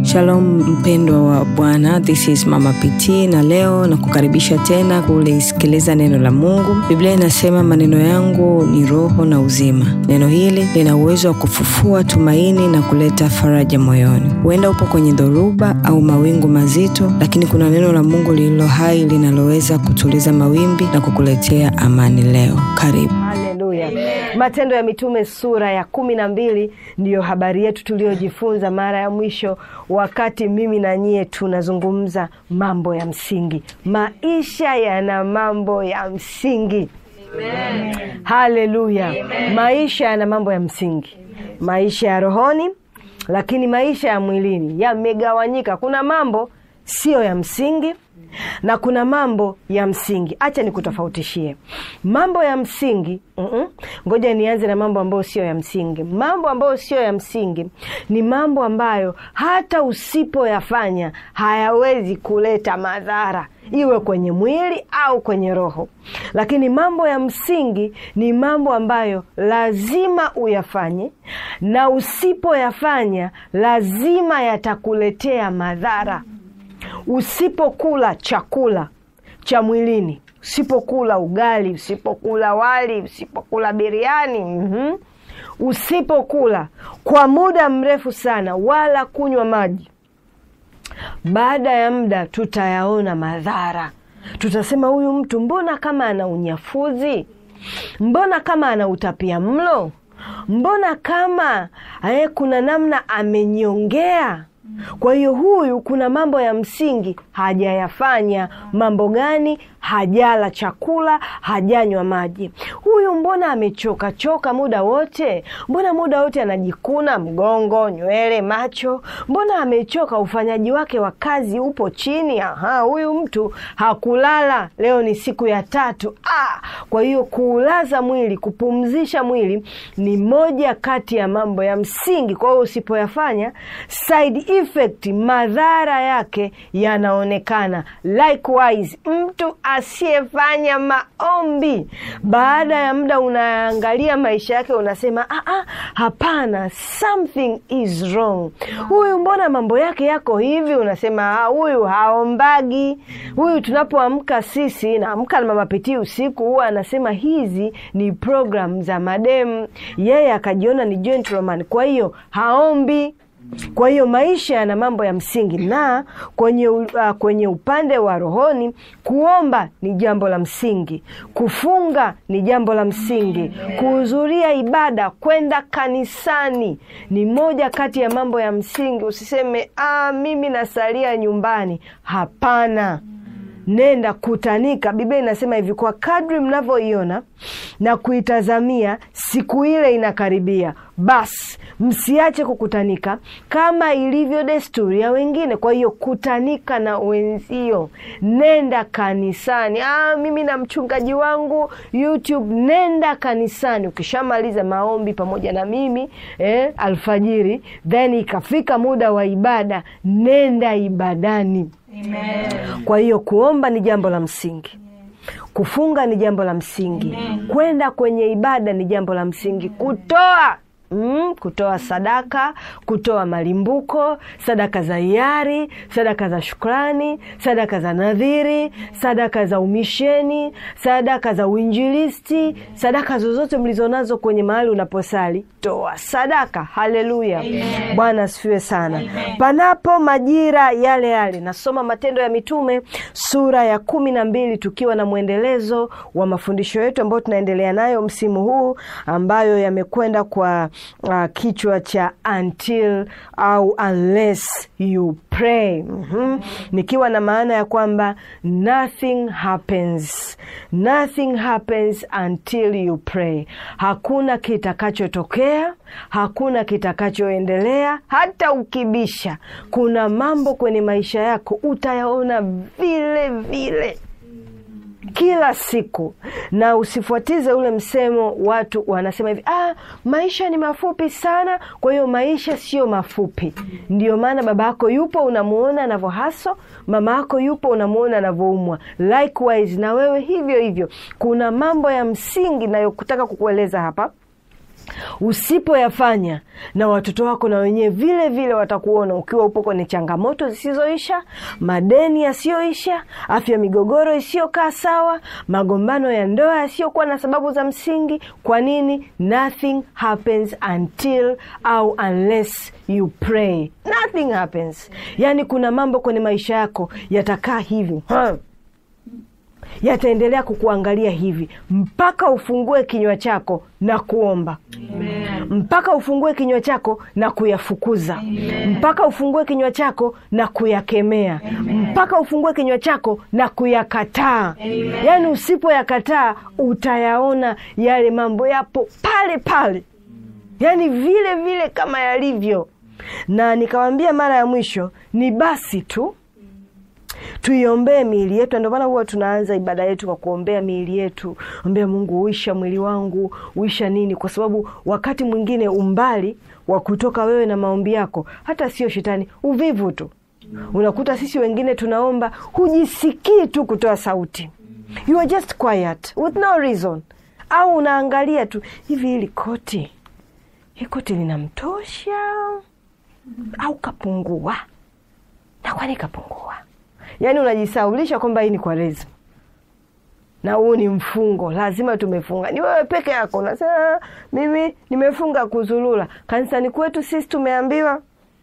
Shalom mpendwa wa Bwana, this is Mama PT na leo na kukaribisha tena kulisikiliza neno la Mungu. Biblia inasema maneno yangu ni roho na uzima. Neno hili lina uwezo wa kufufua tumaini na kuleta faraja moyoni. Huenda upo kwenye dhoruba au mawingu mazito, lakini kuna neno la Mungu lililo hai linaloweza kutuliza mawimbi na kukuletea amani leo. Karibu. Haleluya! Matendo ya Mitume sura ya kumi na mbili ndiyo habari yetu tuliyojifunza mara ya mwisho, wakati mimi na nyie tunazungumza mambo ya msingi. Maisha yana mambo ya msingi. Haleluya! Maisha yana mambo ya msingi, maisha ya rohoni, lakini maisha ya mwilini yamegawanyika. Kuna mambo siyo ya msingi na kuna mambo ya msingi. Acha nikutofautishie mambo ya msingi. Mm-mm. Ngoja nianze na mambo ambayo sio ya msingi. Mambo ambayo sio ya msingi ni mambo ambayo hata usipoyafanya hayawezi kuleta madhara, iwe kwenye mwili au kwenye roho. Lakini mambo ya msingi ni mambo ambayo lazima uyafanye, na usipoyafanya lazima yatakuletea madhara. Usipokula chakula cha mwilini, usipokula ugali, usipokula wali, usipokula biriani, mm-hmm. usipokula kwa muda mrefu sana, wala kunywa maji, baada ya muda tutayaona madhara. Tutasema huyu mtu mbona kama ana unyafuzi, mbona kama ana utapia mlo, mbona kama aye, kuna namna amenyongea kwa hiyo huyu kuna mambo ya msingi hajayafanya. Mambo gani? Hajala chakula, hajanywa maji. Huyu mbona amechoka choka muda wote? Mbona muda wote anajikuna mgongo, nywele, macho? Mbona amechoka? Ufanyaji wake wa kazi upo chini. Aha, huyu mtu hakulala. Leo ni siku ya tatu. Ah, kwa hiyo kuulaza mwili, kupumzisha mwili ni moja kati ya mambo ya msingi. Kwa hiyo usipoyafanya side effect, madhara yake yanaonekana. Likewise, mtu asiyefanya maombi, baada ya muda unaangalia maisha yake, unasema ah, ah, hapana, something is wrong. Huyu mbona mambo yake yako hivi? Unasema ah, huyu haombagi. Huyu tunapoamka sisi, naamka na Mama Pitii usiku, huwa anasema hizi ni program za mademu, yeye akajiona ni gentleman, kwa hiyo haombi. Kwa hiyo maisha yana mambo ya msingi, na kwenye, uh, kwenye upande wa rohoni, kuomba ni jambo la msingi, kufunga ni jambo la msingi, kuhudhuria ibada, kwenda kanisani ni moja kati ya mambo ya msingi. Usiseme ah, mimi nasalia nyumbani. Hapana, nenda kutanika. Biblia inasema hivi, kwa kadri mnavyoiona na kuitazamia siku ile inakaribia, basi msiache kukutanika kama ilivyo desturi ya wengine. Kwa hiyo kutanika na wenzio, nenda kanisani. Ah, mimi na mchungaji wangu YouTube. Nenda kanisani, ukishamaliza maombi pamoja na mimi eh, alfajiri, then ikafika muda wa ibada, nenda ibadani. Amen. Kwa hiyo kuomba ni jambo la msingi kufunga ni jambo la msingi, kwenda kwenye ibada ni jambo la msingi, kutoa Mm, kutoa sadaka, kutoa malimbuko, sadaka za hiari, sadaka za shukrani, sadaka za nadhiri, sadaka za umisheni, sadaka za uinjilisti, sadaka zozote mlizonazo kwenye mahali unaposali, toa sadaka. Haleluya, Bwana asifiwe sana. Amen. Panapo majira yale yale, nasoma Matendo ya Mitume sura ya kumi na mbili tukiwa na mwendelezo wa mafundisho yetu ambayo tunaendelea nayo msimu huu ambayo yamekwenda kwa Uh, kichwa cha until au unless you pray. mm-hmm. Nikiwa na maana ya kwamba nothing happens, nothing happens until you pray. Hakuna kitakachotokea, hakuna kitakachoendelea. Hata ukibisha, kuna mambo kwenye maisha yako utayaona vile vile kila siku na usifuatize ule msemo. Watu wanasema hivi, ah, maisha ni mafupi sana, kwa hiyo maisha sio mafupi. Ndio maana baba yako yupo unamuona anavyohaso, mama yako yupo unamuona anavyoumwa. Likewise na wewe hivyo hivyo. Kuna mambo ya msingi nayokutaka kukueleza hapa usipoyafanya na watoto wako na wenyewe vile vile watakuona ukiwa upo kwenye changamoto zisizoisha, madeni yasiyoisha, afya migogoro isiyokaa sawa, magombano ya ndoa yasiyokuwa na sababu za msingi. Kwa nini? Nothing happens until au unless you pray. Nothing happens. Yaani kuna mambo kwenye maisha yako yatakaa hivi ha yataendelea kukuangalia hivi mpaka ufungue kinywa chako na kuomba Amen. mpaka ufungue kinywa chako na kuyafukuza Amen. mpaka ufungue kinywa chako na kuyakemea Amen. mpaka ufungue kinywa chako na kuyakataa yaani usipoyakataa utayaona yale mambo yapo pale pale yaani vile vile kama yalivyo na nikawambia mara ya mwisho ni basi tu tuiombee miili yetu. Ndio maana huwa tunaanza ibada yetu kwa kuombea miili yetu, ombea Mungu, uisha mwili wangu, uisha nini, kwa sababu wakati mwingine umbali wa kutoka wewe na maombi yako, hata sio shetani, uvivu tu. Unakuta sisi wengine tunaomba, hujisikii tu kutoa sauti, you are just quiet with no reason, au unaangalia tu hivi, hili koti, hii koti linamtosha au kapungua, na kwani kapungua Yaani unajisaulisha kwamba hii ni Kwaresma na huu ni mfungo, lazima tumefunga. Ni wewe peke yako unasema mimi nimefunga kuzulula. Kanisani kwetu sisi tumeambiwa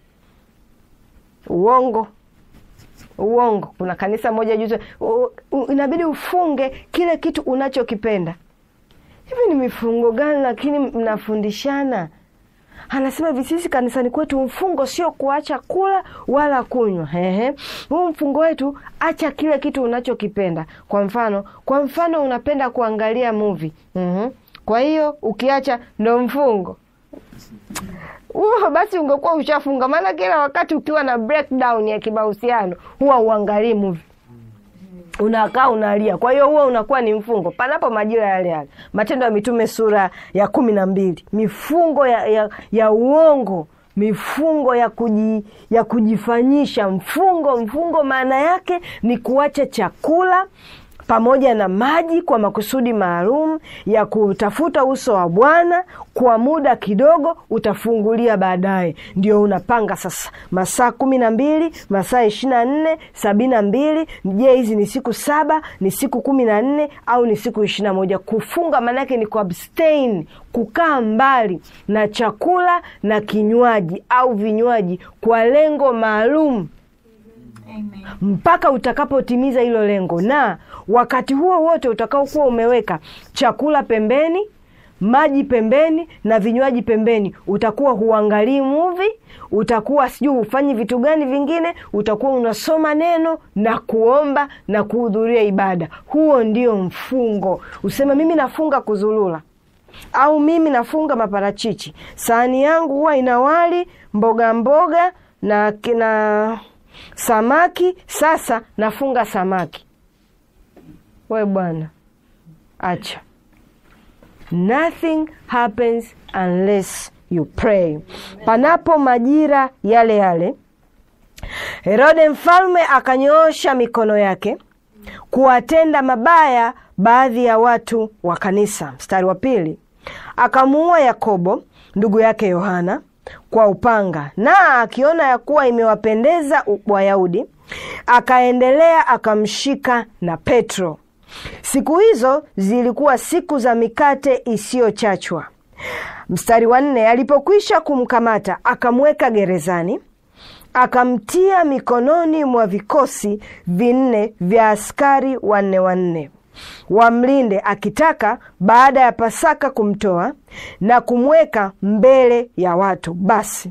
uongo, uongo. Kuna kanisa moja juzi, inabidi ufunge kile kitu unachokipenda. Hivi ni mifungo gani? Lakini mnafundishana anasema hivi, sisi kanisani kwetu mfungo sio kuacha kula wala kunywa. Ehe, huu mfungo wetu, acha kile kitu unachokipenda. Kwa mfano, kwa mfano unapenda kuangalia movie mm-hmm. Kwa hiyo ukiacha ndo mfungo huo, basi ungekuwa ushafunga. Maana kila wakati ukiwa na breakdown ya kimahusiano huwa uangalii movie unakaa unalia. Kwa hiyo huo unakuwa ni mfungo, panapo majira yale yale. Matendo ya Mitume sura ya kumi na mbili, mifungo ya, ya, ya uongo, mifungo ya, kuji, ya kujifanyisha mfungo. Mfungo maana yake ni kuacha chakula pamoja na maji kwa makusudi maalum ya kutafuta uso wa Bwana kwa muda kidogo, utafungulia baadaye. Ndio unapanga sasa masaa kumi na mbili masaa ishirini na nne sabini na mbili Je, hizi ni siku saba ni siku kumi na nne au ni siku ishirini na moja Kufunga maanake ni kuabstain, kukaa mbali na chakula na kinywaji au vinywaji kwa lengo maalum mpaka utakapotimiza hilo lengo, na wakati huo wote utakaokuwa umeweka chakula pembeni, maji pembeni na vinywaji pembeni, utakuwa huangalii muvi, utakuwa sijui hufanyi vitu gani vingine, utakuwa unasoma neno na kuomba na kuhudhuria ibada. Huo ndio mfungo. Useme mimi nafunga kuzulula au mimi nafunga maparachichi, sahani yangu huwa ina wali, mboga mboga na na samaki. Sasa nafunga samaki. We bwana, acha. Nothing happens unless you pray. Panapo majira yale yale, Herode mfalme akanyoosha mikono yake kuwatenda mabaya baadhi ya watu wa kanisa. Mstari wa pili, akamuua Yakobo ndugu yake Yohana kwa upanga, na akiona ya kuwa imewapendeza Wayahudi, akaendelea akamshika na Petro. Siku hizo zilikuwa siku za mikate isiyochachwa. Mstari wa nne, alipokwisha kumkamata akamweka gerezani, akamtia mikononi mwa vikosi vinne vya askari wanne wanne wamlinde, akitaka baada ya Pasaka kumtoa na kumweka mbele ya watu. Basi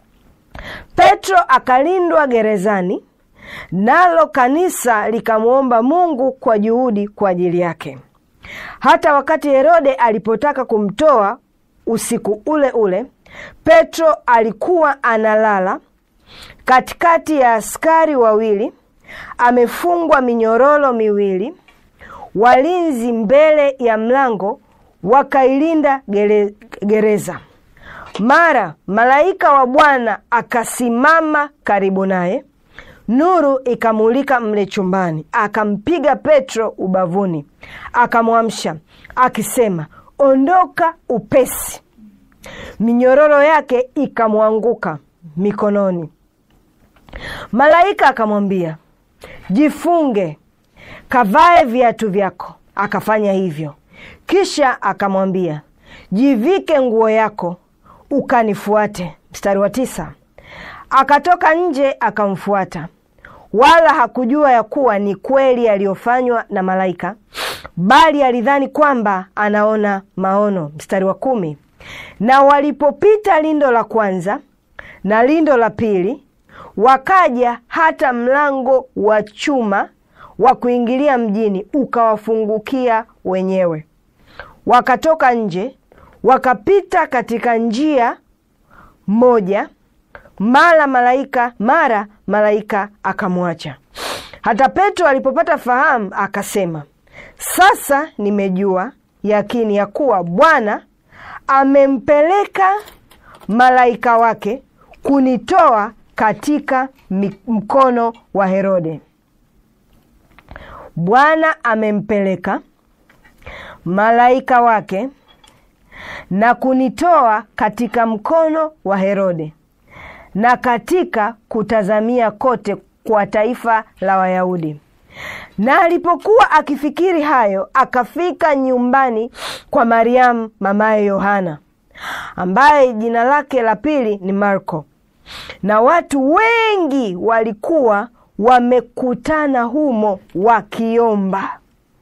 Petro akalindwa gerezani, nalo kanisa likamwomba Mungu kwa juhudi kwa ajili yake. Hata wakati Herode alipotaka kumtoa usiku ule ule, Petro alikuwa analala katikati ya askari wawili, amefungwa minyororo miwili. Walinzi mbele ya mlango wakailinda gere, gereza. Mara malaika wa Bwana akasimama karibu naye, nuru ikamulika mle chumbani, akampiga Petro ubavuni, akamwamsha akisema, ondoka upesi. minyororo yake ikamwanguka mikononi. Malaika akamwambia, jifunge, kavae viatu vyako. Akafanya hivyo. Kisha akamwambia, jivike nguo yako, ukanifuate. Mstari wa tisa. Akatoka nje akamfuata, wala hakujua ya kuwa ni kweli aliyofanywa na malaika, bali alidhani kwamba anaona maono. Mstari wa kumi. Na walipopita lindo la kwanza na lindo la pili, wakaja hata mlango wa chuma wa kuingilia mjini, ukawafungukia wenyewe. Wakatoka nje, wakapita katika njia moja, mara malaika mara malaika akamwacha. Hata Petro alipopata fahamu akasema, sasa nimejua yakini ya kuwa Bwana amempeleka malaika wake kunitoa katika mkono wa Herode. Bwana amempeleka malaika wake na kunitoa katika mkono wa Herode na katika kutazamia kote kwa taifa la Wayahudi. Na alipokuwa akifikiri hayo, akafika nyumbani kwa Mariamu mamaye Yohana, ambaye jina lake la pili ni Marko, na watu wengi walikuwa wamekutana humo wakiomba.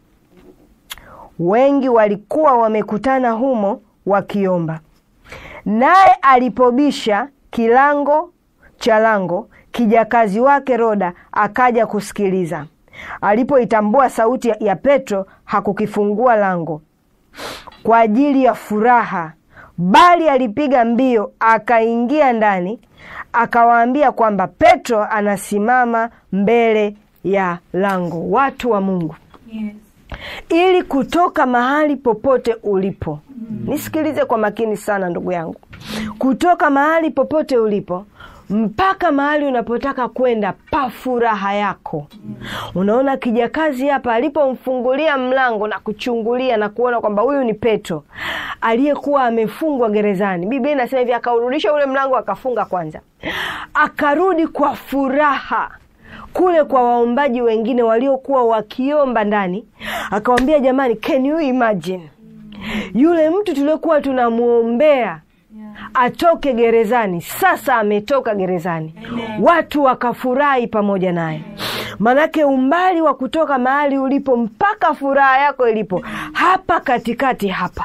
Wengi walikuwa wamekutana humo wakiomba. Naye alipobisha kilango cha lango, kijakazi wake Roda akaja kusikiliza. Alipoitambua sauti ya Petro, hakukifungua lango kwa ajili ya furaha, bali alipiga mbio akaingia ndani, akawaambia kwamba Petro anasimama mbele ya lango. Watu wa Mungu, Yes. ili kutoka mahali popote ulipo, nisikilize kwa makini sana ndugu yangu, kutoka mahali popote ulipo mpaka mahali unapotaka kwenda pa furaha yako. Unaona kijakazi hapa alipomfungulia mlango na kuchungulia na kuona kwamba huyu ni Petro aliyekuwa amefungwa gerezani. Biblia inasema hivi, akaurudisha ule mlango akafunga kwanza, akarudi kwa furaha kule kwa waombaji wengine waliokuwa wakiomba ndani, akawambia jamani, can you imagine yule mtu tuliokuwa tunamwombea atoke gerezani, sasa ametoka gerezani. Watu wakafurahi pamoja naye, manake umbali wa kutoka mahali ulipo mpaka furaha yako ilipo hapa katikati hapa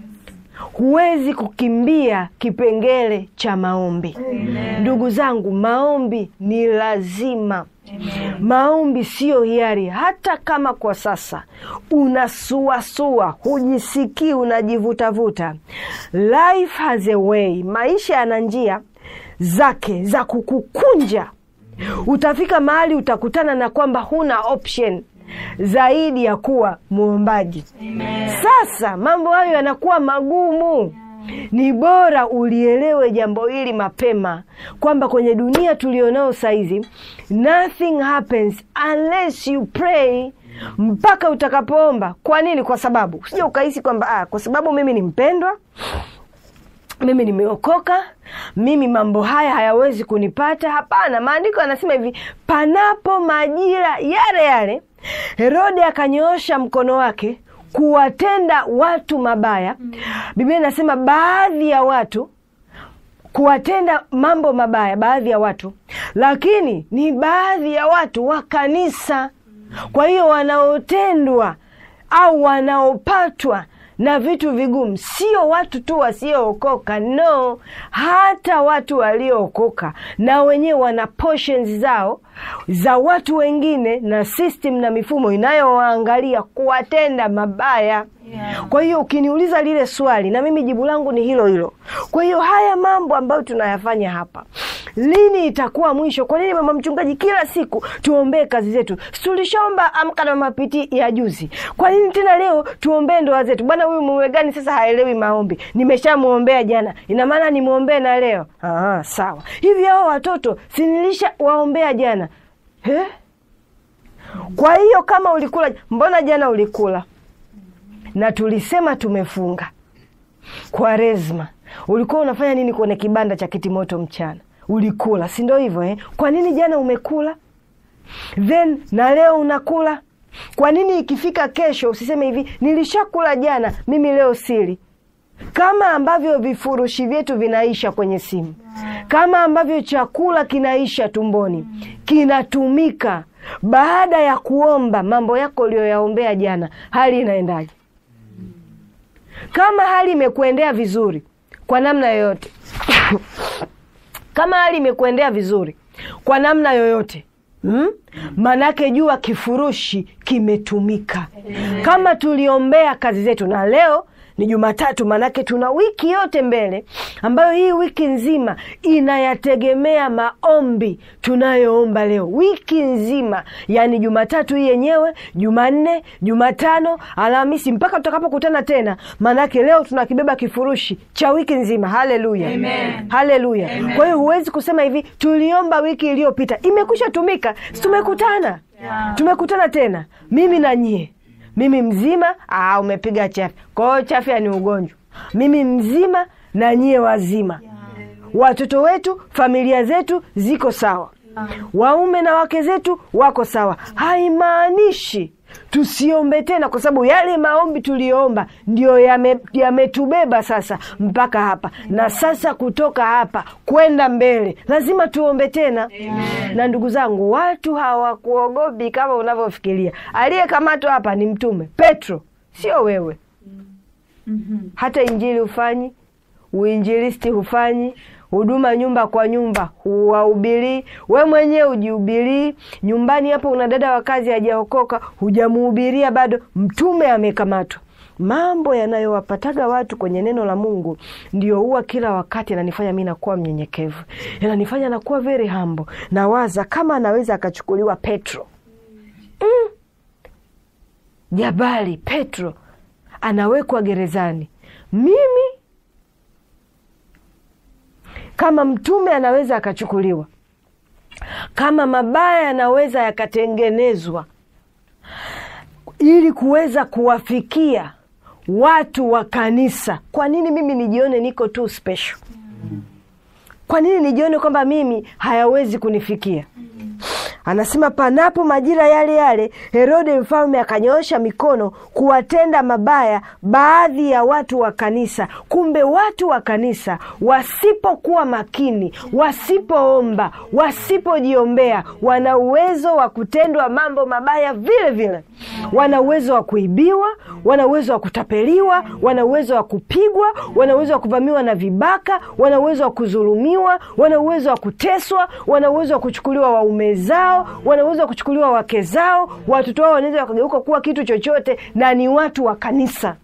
huwezi kukimbia kipengele cha maombi. Ndugu zangu, maombi ni lazima. Maombi siyo hiari, hata kama kwa sasa unasuasua, hujisikii, unajivutavuta. Life has a way, maisha yana njia zake za kukukunja. Utafika mahali utakutana na kwamba huna option zaidi ya kuwa mwombaji. Sasa mambo hayo yanakuwa magumu. Ni bora ulielewe jambo hili mapema kwamba kwenye dunia tulionao saizi, nothing happens unless you pray mpaka utakapoomba. Kwa nini? Kwa sababu usije ukahisi kwamba ah, kwa sababu mimi ni mpendwa mimi nimeokoka, mimi mambo haya hayawezi kunipata. Hapana, maandiko yanasema hivi, panapo majira yale yale Herode akanyoosha mkono wake kuwatenda watu mabaya. Biblia inasema baadhi ya watu kuwatenda mambo mabaya, baadhi ya watu, lakini ni baadhi ya watu wa kanisa. Kwa hiyo wanaotendwa au wanaopatwa na vitu vigumu sio watu tu wasiookoka, no, hata watu waliookoka na wenyewe wana portions zao za watu wengine na system na mifumo inayowaangalia kuwatenda mabaya. Yeah. Kwa hiyo ukiniuliza lile swali, na mimi jibu langu ni hilo hilo. Kwa hiyo haya mambo ambayo tunayafanya hapa, lini itakuwa mwisho? Kwa nini mama mchungaji, kila siku tuombee kazi zetu? Si tulishaomba amka na mapiti ya juzi, kwa nini tena leo tuombee ndoa zetu? Bwana, huyu mume gani sasa haelewi maombi? Nimeshamwombea jana, ina maana nimwombee na leo? Aha, sawa. Hivi hao watoto si nilisha waombea jana He? Kwa hiyo kama ulikula, mbona jana ulikula na tulisema tumefunga Kwaresma, ulikuwa unafanya nini kwenye kibanda cha kitimoto mchana ulikula si ndo hivyo eh? kwa nini jana umekula then na leo unakula kwa nini ikifika kesho usiseme hivi nilishakula jana mimi leo sili kama ambavyo vifurushi vyetu vinaisha kwenye simu kama ambavyo chakula kinaisha tumboni kinatumika baada ya kuomba mambo yako uliyoyaombea jana hali inaendaje kama hali imekuendea vizuri kwa namna yoyote kama hali imekuendea vizuri kwa namna yoyote Hmm? Manake jua kifurushi kimetumika. Kama tuliombea kazi zetu, na leo ni Jumatatu, manake tuna wiki yote mbele, ambayo hii wiki nzima inayategemea maombi tunayoomba leo, wiki nzima, yaani Jumatatu hii yenyewe, Jumanne, Jumatano, Alhamisi, mpaka tutakapokutana tena, manake leo tunakibeba kifurushi cha wiki nzima. Haleluya, haleluya! Kwa hiyo huwezi kusema hivi tuliomba wiki iliyopita, imekwisha tumika, si tumekutana, tumekutana tena, mimi na nyie mimi mzima aa, umepiga chafya. Kwa hiyo chafya ni ugonjwa. Mimi mzima na nyie wazima, watoto wetu, familia zetu ziko sawa, waume na wake zetu wako sawa. Haimaanishi tusiombe tena, kwa sababu yale maombi tuliyoomba ndio yametubeba yame sasa mpaka hapa, na sasa kutoka hapa kwenda mbele lazima tuombe tena. Amen. Na ndugu zangu, watu hawakuogopi kama unavyofikiria. Aliyekamatwa hapa ni Mtume Petro, sio wewe. Hata injili hufanyi, uinjilisti hufanyi huduma nyumba kwa nyumba huwahubirii, we mwenyewe hujihubirii. Nyumbani hapo una dada wa kazi hajaokoka, hujamuhubiria bado, mtume amekamatwa. Mambo yanayowapataga watu kwenye neno la Mungu ndio huwa kila wakati yananifanya mi nakuwa mnyenyekevu, yananifanya nakuwa very humble. Nawaza kama anaweza akachukuliwa Petro mm. Jabali Petro anawekwa gerezani, mimi kama mtume anaweza akachukuliwa, kama mabaya yanaweza yakatengenezwa ili kuweza kuwafikia watu wa kanisa, kwa nini mimi nijione niko tu special? Kwa nini nijione kwamba mimi hayawezi kunifikia? Anasema panapo majira yale yale, Herode mfalme akanyoosha mikono kuwatenda mabaya baadhi ya watu wa kanisa. Kumbe watu wa kanisa wasipokuwa makini, wasipoomba, wasipojiombea, wana uwezo wa kutendwa mambo mabaya vile vile. Wana uwezo wa kuibiwa, wana uwezo wa kutapeliwa, wana uwezo wa kupigwa, wana uwezo wa kuvamiwa na vibaka, wana uwezo wa kudhulumiwa, wana uwezo wa kuteswa, wana uwezo wa kuchukuliwa waume zao wanaweza kuchukuliwa wake zao, watoto wao wanaweza wakageuka kuwa kitu chochote, na ni watu wa kanisa.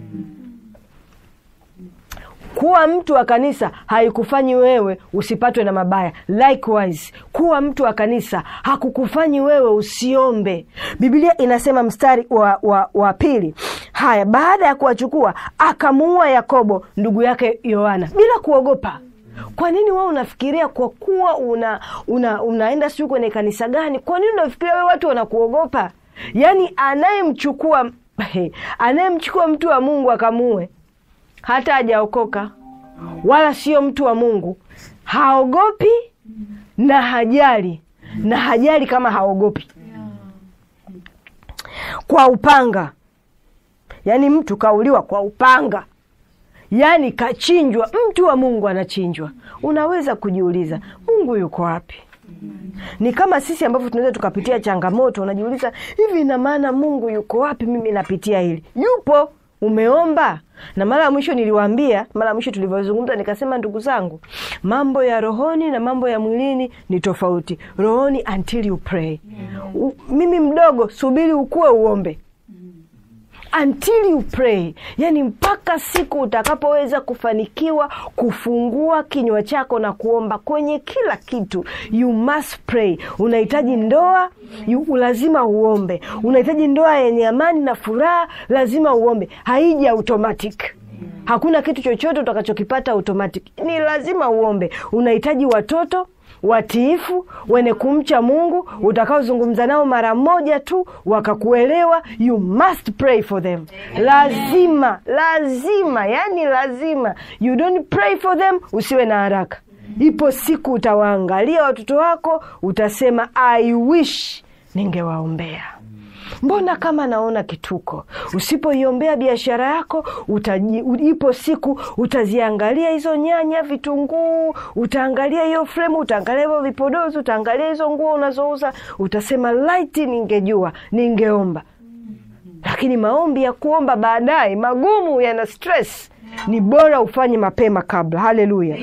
Kuwa mtu wa kanisa haikufanyi wewe usipatwe na mabaya. Likewise, kuwa mtu wa kanisa hakukufanyi wewe usiombe. Biblia inasema mstari wa, wa, wa pili, haya, baada ya kuwachukua akamuua Yakobo ndugu yake Yohana bila kuogopa. Kwa nini wewe unafikiria kwa kuwa una, una unaenda sijui kwenye kanisa gani? Kwa nini unafikiria wewe watu wanakuogopa? Yaani anayemchukua anayemchukua mtu wa Mungu akamuue hata hajaokoka wala sio mtu wa Mungu, haogopi na hajali na hajali kama haogopi kwa upanga. Yaani mtu kauliwa kwa upanga yaani kachinjwa, mtu wa Mungu anachinjwa. Unaweza kujiuliza Mungu yuko wapi? Ni kama sisi ambavyo tunaweza tukapitia changamoto, unajiuliza hivi, ina maana Mungu yuko wapi? Mimi napitia hili. Yupo, umeomba. Na mara ya mwisho niliwaambia, mara ya mwisho tulivyozungumza, nikasema ndugu zangu, mambo ya rohoni na mambo ya mwilini ni tofauti. Rohoni until you pray. U, mimi mdogo, subiri ukue uombe until you pray, yani mpaka siku utakapoweza kufanikiwa kufungua kinywa chako na kuomba kwenye kila kitu. You must pray. Unahitaji ndoa you, lazima uombe. Unahitaji ndoa yenye amani na furaha, lazima uombe. Haiji automatic. Hakuna kitu chochote utakachokipata automatic, ni lazima uombe. Unahitaji watoto watiifu, wenye kumcha Mungu, utakaozungumza nao mara moja tu wakakuelewa. You must pray for them. Lazima, lazima, yani lazima. You don't pray for them, usiwe na haraka. Ipo siku utawaangalia watoto wako, utasema I wish ningewaombea. Mbona kama naona kituko? Usipoiombea biashara yako utaji, u- ipo siku utaziangalia hizo nyanya, vitunguu, utaangalia hiyo fremu, utaangalia hivyo vipodozi, utaangalia hizo nguo unazouza, utasema laiti ningejua, ningeomba. Lakini maombi ya kuomba baadaye magumu, yana stress, ni bora ufanye mapema kabla. Haleluya!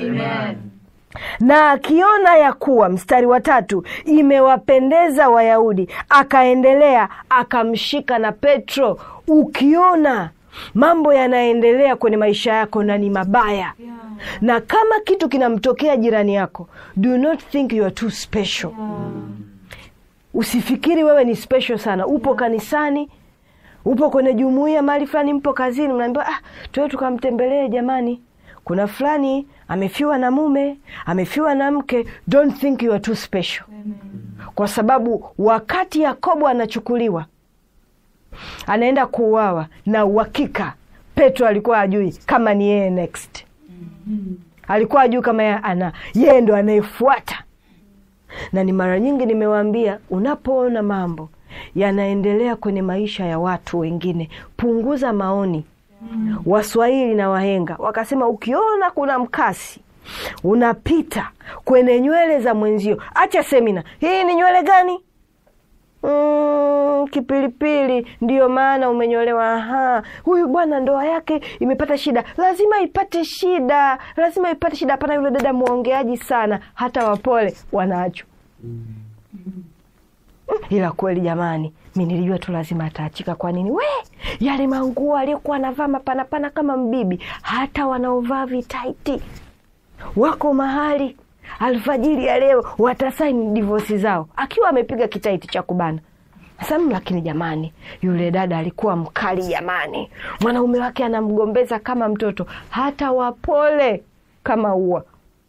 na akiona ya kuwa, mstari wa tatu, imewapendeza Wayahudi, akaendelea akamshika na Petro. Ukiona mambo yanaendelea kwenye maisha yako na ni mabaya, na kama kitu kinamtokea jirani yako, do not think you are too special. Usifikiri wewe ni special sana. Upo kanisani, upo kwenye jumuiya mahali fulani, mpo kazini, mnaambiwa ah, tuwe tukamtembelee jamani, kuna fulani amefiwa na mume, amefiwa na mke. Don't think you are too special, kwa sababu wakati Yakobo anachukuliwa anaenda kuuawa, na uhakika Petro alikuwa ajui kama ni yeye next, alikuwa ajui kama yeye ana yeye ndo anayefuata na ni mara nyingi nimewaambia, unapoona mambo yanaendelea kwenye maisha ya watu wengine, punguza maoni. Waswahili na wahenga wakasema, ukiona kuna mkasi unapita kwenye nywele za mwenzio, acha semina. Hii ni nywele gani? Mm, kipilipili. Ndiyo maana umenyolewa. Aha, huyu bwana ndoa yake imepata shida, lazima ipate shida, lazima ipate shida. Hapana, yule dada mwongeaji sana, hata wapole wanaachwa. Mm, ila kweli jamani, mi nilijua tu lazima ataachika. Kwa nini? We, yale manguo aliyokuwa anavaa mapanapana kama mbibi, hata wanaovaa vitaiti wako mahali alfajiri ya leo watasaini divosi zao, akiwa amepiga kitaiti cha kubana Sam. Lakini jamani, yule dada alikuwa mkali jamani, mwanaume wake anamgombeza kama mtoto, hata wapole kama ua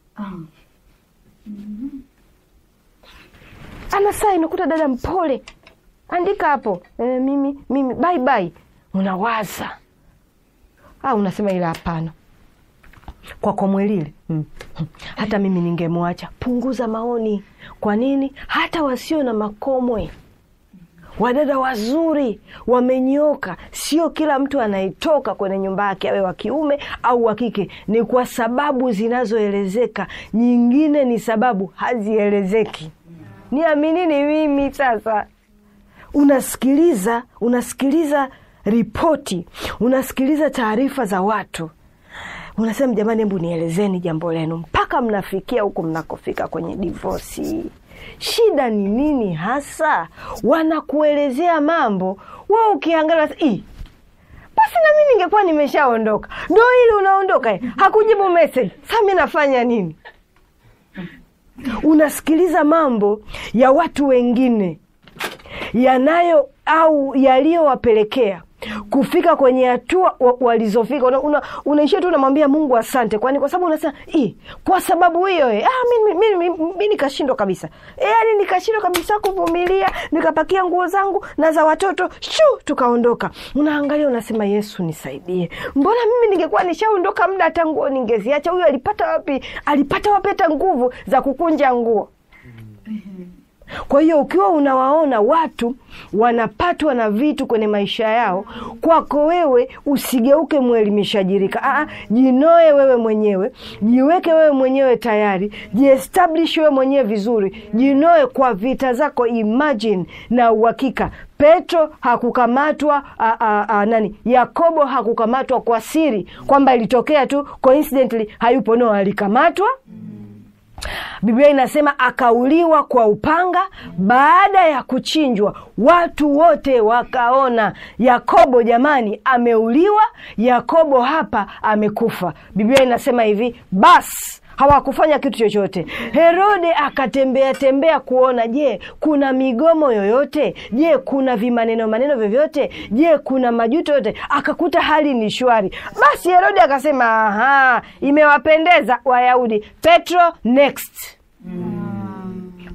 anasaa inakuta dada mpole, andika hapo e, mimi mimi bye bye. Unawaza au unasema ila hapana kwa Komwelile mm. hata mimi ningemwacha. Punguza maoni. Kwa nini? Hata wasio na makomwe, wadada wazuri wamenyoka, sio kila mtu anayetoka kwenye nyumba yake awe wa kiume au wa kike. Ni kwa sababu zinazoelezeka, nyingine ni sababu hazielezeki. Niaminini mimi sasa unasikiliza unasikiliza ripoti, unasikiliza taarifa za watu, unasema jamani, hebu nielezeni jambo lenu, mpaka mnafikia huko mnakofika kwenye divosi. Shida ni nini hasa? Wanakuelezea mambo, we ukiangalia "Ih, basi nami ningekuwa nimeshaondoka. Ndo ili unaondoka, eh, hakujibu message. Sa mi nafanya nini? Unasikiliza mambo ya watu wengine yanayo au yaliyowapelekea kufika kwenye hatua wa- walizofika. Una, una, unaishia tu unamwambia Mungu asante, kwani kwa sababu unasema "Ih, kwa sababu hiyo eh, ah, mi, mi, mi, mi, mi nikashindwa kabisa eh, yani nikashindwa kabisa kuvumilia, nikapakia nguo zangu na za watoto shu, tukaondoka. Unaangalia unasema Yesu nisaidie, mbona mimi ningekuwa nishaondoka muda, hata nguo ningeziacha. Huyu alipata wapi, alipata wapi hata nguvu za kukunja nguo? Kwa hiyo ukiwa unawaona watu wanapatwa na vitu kwenye maisha yao, kwako wewe usigeuke mwelimishajirika. Aa, jinoe wewe mwenyewe, jiweke wewe mwenyewe tayari, jiestablish wewe mwenyewe vizuri, jinoe kwa vita zako. Imagine na uhakika Petro hakukamatwa a, a, a, nani, Yakobo hakukamatwa kwa siri, kwamba ilitokea tu coincidentally hayupo. No, alikamatwa Biblia inasema akauliwa kwa upanga. Baada ya kuchinjwa, watu wote wakaona Yakobo, jamani, ameuliwa. Yakobo hapa amekufa. Biblia inasema hivi, basi hawakufanya kitu chochote. Herode akatembea tembea kuona, je, kuna migomo yoyote? Je, kuna vimaneno maneno vyovyote? Je, kuna majuto yote? Akakuta hali ni shwari. Basi Herode akasema, aha, imewapendeza Wayahudi. Petro next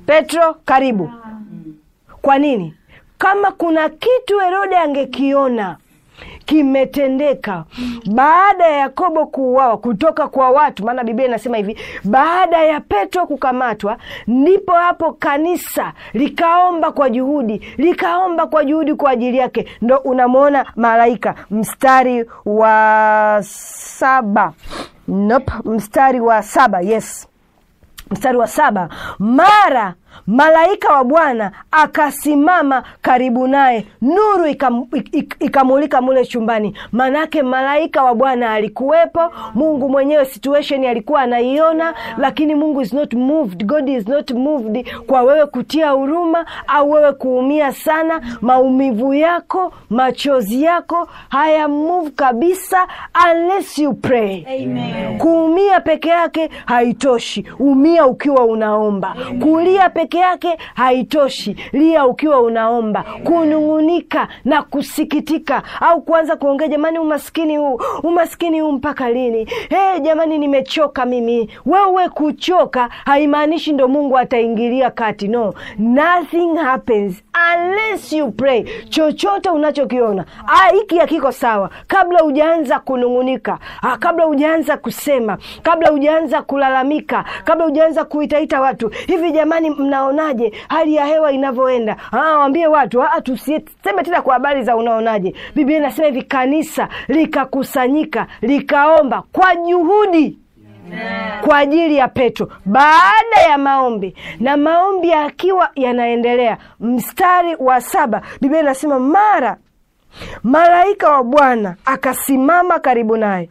petro karibu kwa nini kama kuna kitu herode angekiona kimetendeka baada ya yakobo kuuawa kutoka kwa watu maana biblia inasema hivi baada ya petro kukamatwa ndipo hapo kanisa likaomba kwa juhudi likaomba kwa juhudi kwa ajili yake ndo unamwona malaika mstari wa saba nope, mstari wa saba yes mstari wa saba mara malaika wa bwana akasimama karibu naye nuru ikam- ik- ikamulika mule chumbani maanake malaika wa bwana alikuwepo mungu mwenyewe situation alikuwa anaiona lakini mungu is not moved god is not moved kwa wewe kutia huruma au wewe kuumia sana maumivu yako machozi yako haya move kabisa unless you pray Amen. kuumia peke yake haitoshi umia ukiwa unaomba kulia peke yake haitoshi lia ukiwa unaomba kunung'unika na kusikitika au kuanza kuongea jamani umaskini huu umaskini huu mpaka lini hey, jamani nimechoka mimi wewe kuchoka haimaanishi ndo mungu ataingilia kati no nothing happens unless you pray chochote unachokiona ah, hiki hakiko sawa kabla hujaanza kunung'unika ah, kabla hujaanza kusema kabla hujaanza kulalamika kabla hujaanza kuitaita watu hivi jamani mnaonaje hali ya hewa inavyoenda ah, waambie watu ah, tusiseme tena kwa habari za unaonaje biblia inasema hivi kanisa likakusanyika likaomba kwa juhudi kwa ajili ya petro baada ya maombi na maombi yakiwa yanaendelea mstari wa saba biblia inasema mara malaika wa bwana akasimama karibu naye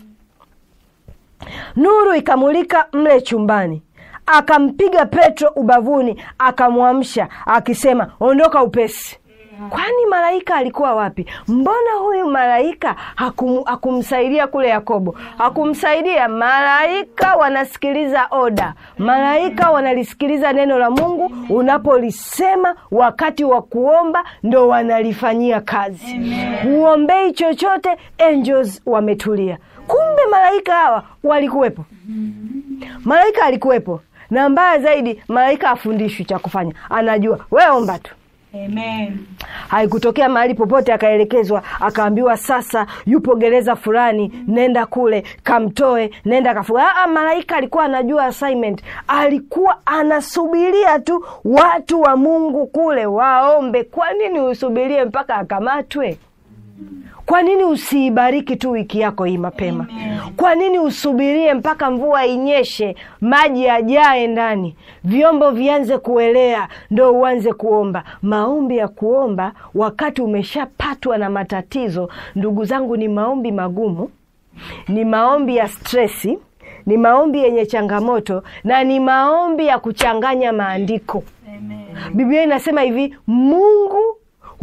nuru ikamulika mle chumbani akampiga petro ubavuni akamwamsha akisema ondoka upesi kwani malaika alikuwa wapi mbona huyu malaika hakum, hakumsaidia kule yakobo hakumsaidia malaika wanasikiliza oda malaika wanalisikiliza neno la mungu unapolisema wakati wa kuomba ndo wanalifanyia kazi huombei chochote angels wametulia kumbe malaika hawa walikuwepo malaika alikuwepo na mbaya zaidi malaika afundishwi cha kufanya anajua we omba tu Amen. haikutokea mahali popote akaelekezwa akaambiwa sasa yupo gereza fulani nenda kule kamtoe nenda kafunga Aa, malaika alikuwa anajua assignment alikuwa anasubiria tu watu wa mungu kule waombe kwa nini usubirie mpaka akamatwe kwa nini usiibariki tu wiki yako hii mapema kwa nini usubirie mpaka mvua inyeshe maji yajae ndani vyombo vianze kuelea ndo uanze kuomba maombi ya kuomba wakati umeshapatwa na matatizo ndugu zangu ni maombi magumu ni maombi ya stresi ni maombi yenye changamoto na ni maombi ya kuchanganya maandiko Amen. biblia inasema hivi mungu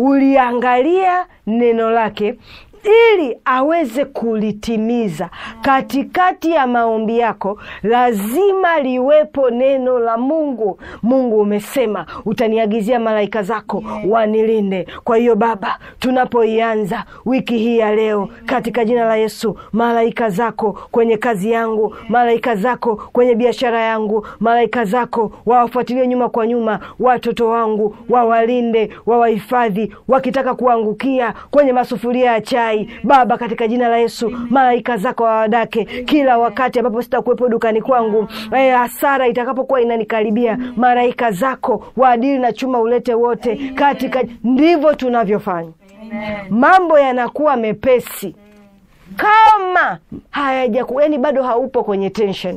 uliangalia neno lake ili aweze kulitimiza katikati ya maombi yako lazima liwepo neno la mungu mungu umesema utaniagizia malaika zako wanilinde kwa hiyo baba tunapoianza wiki hii ya leo katika jina la yesu malaika zako kwenye kazi yangu malaika zako kwenye biashara yangu malaika zako wawafuatilie nyuma kwa nyuma watoto wangu wawalinde wawahifadhi wakitaka kuangukia kwenye masufuria ya chai baba katika jina la yesu malaika zako wawadake kila wakati ambapo sitakuwepo dukani kwangu eh, hasara itakapokuwa inanikaribia malaika zako waadili na chuma ulete wote katika ndivyo tunavyofanya mambo yanakuwa mepesi kama hayajaku yani bado haupo kwenye tension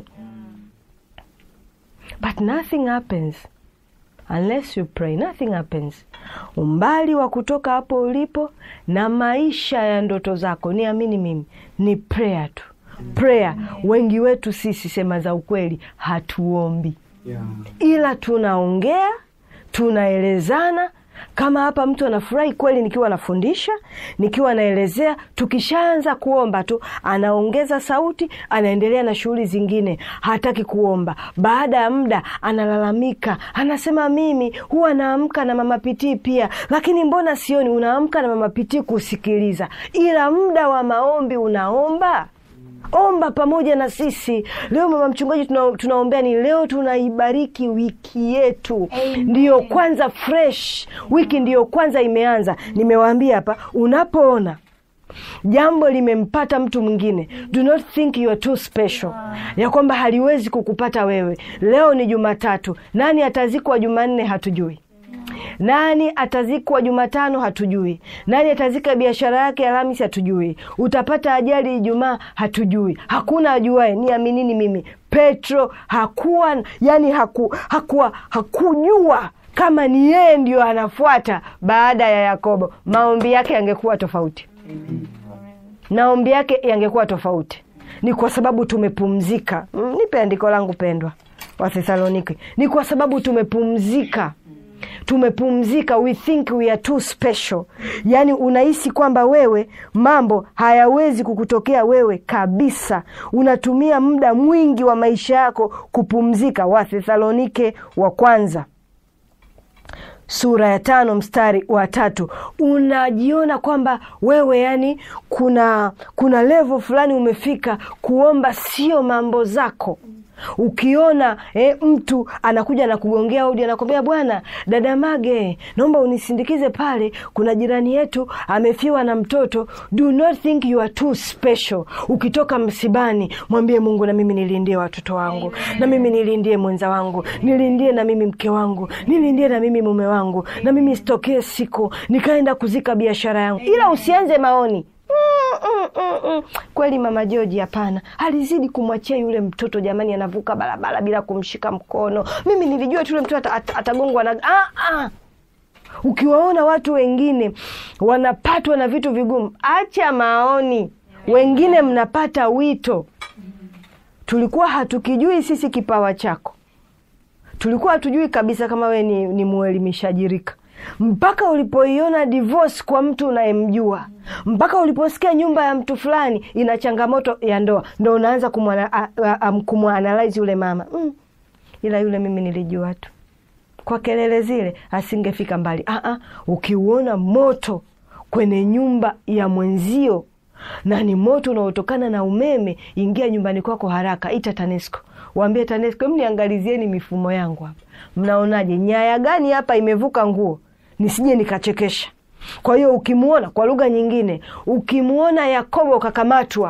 but nothing happens unless you pray nothing happens umbali wa kutoka hapo ulipo na maisha ya ndoto zako niamini mimi ni prayer tu prayer wengi wetu sisi sema za ukweli hatuombi Yeah. ila tunaongea tunaelezana kama hapa mtu anafurahi kweli nikiwa nafundisha nikiwa naelezea tukishaanza kuomba tu anaongeza sauti anaendelea na shughuli zingine hataki kuomba baada ya muda analalamika anasema mimi huwa naamka na mama pitii pia lakini mbona sioni unaamka na mama pitii kusikiliza ila muda wa maombi unaomba omba pamoja na sisi leo. Mama mchungaji, tuna, tunaombea ni leo, tunaibariki wiki yetu, ndiyo kwanza fresh wiki, ndiyo kwanza imeanza. Nimewaambia hapa, unapoona jambo limempata mtu mwingine, do not think you are too special, ya kwamba haliwezi kukupata wewe. Leo ni Jumatatu, nani atazikwa Jumanne hatujui nani atazikwa Jumatano hatujui. Nani atazika biashara yake Alhamisi hatujui. Utapata ajali Ijumaa hatujui. Hakuna ajuae, niaminini mimi. Petro hakuwa yani haku, hakuwa hakujua kama ni yeye ndio anafuata baada ya Yakobo. Maombi yake yangekuwa tofauti, maombi yake yangekuwa tofauti. Ni kwa sababu tumepumzika. Mm, Nipe andiko langu pendwa, Wathesalonike. Ni kwa sababu tumepumzika tumepumzika we think we are too special yaani unahisi kwamba wewe mambo hayawezi kukutokea wewe kabisa unatumia muda mwingi wa maisha yako kupumzika wathesalonike wa kwanza sura ya tano mstari wa tatu unajiona kwamba wewe yani kuna kuna levo fulani umefika kuomba sio mambo zako ukiona eh, mtu anakuja na kugongea hodi anakwambia bwana dada mage naomba unisindikize pale kuna jirani yetu amefiwa na mtoto do not think you are too special ukitoka msibani mwambie mungu na mimi nilindie watoto wangu na mimi nilindie mwenza wangu nilindie na mimi mke wangu nilindie na mimi mume wangu na mimi sitokee siku nikaenda kuzika biashara yangu ila usianze maoni Mm, mm, mm, mm. Kweli mama Joji, hapana, alizidi kumwachia yule mtoto jamani, anavuka barabara bila kumshika mkono. Mimi nilijua tu yule mtoto ata- ata- atagongwa na ah, ah. Ukiwaona watu wengine wanapatwa na vitu vigumu, acha maoni. Wengine mnapata wito. Tulikuwa hatukijui sisi kipawa chako, tulikuwa hatujui kabisa kama we ni, ni mwelimishaji rika mpaka ulipoiona divorce kwa mtu unayemjua, mpaka uliposikia nyumba ya mtu fulani ina changamoto ya ndoa, ndo unaanza kumwana- a- a- am- kumwanalyze yule mama mm. Ila yule mimi nilijua tu kwa kelele zile asingefika mbali. Aa, ukiuona moto kwenye nyumba ya mwenzio na ni moto unaotokana na umeme, ingia nyumbani kwako haraka, ita TANESCO, waambie TANESCO, mniangalizieni mifumo yangu hapa, mnaonaje, nyaya gani hapa imevuka nguo, nisije nikachekesha. Kwa hiyo ukimwona, kwa lugha nyingine, ukimwona Yakobo kakamatwa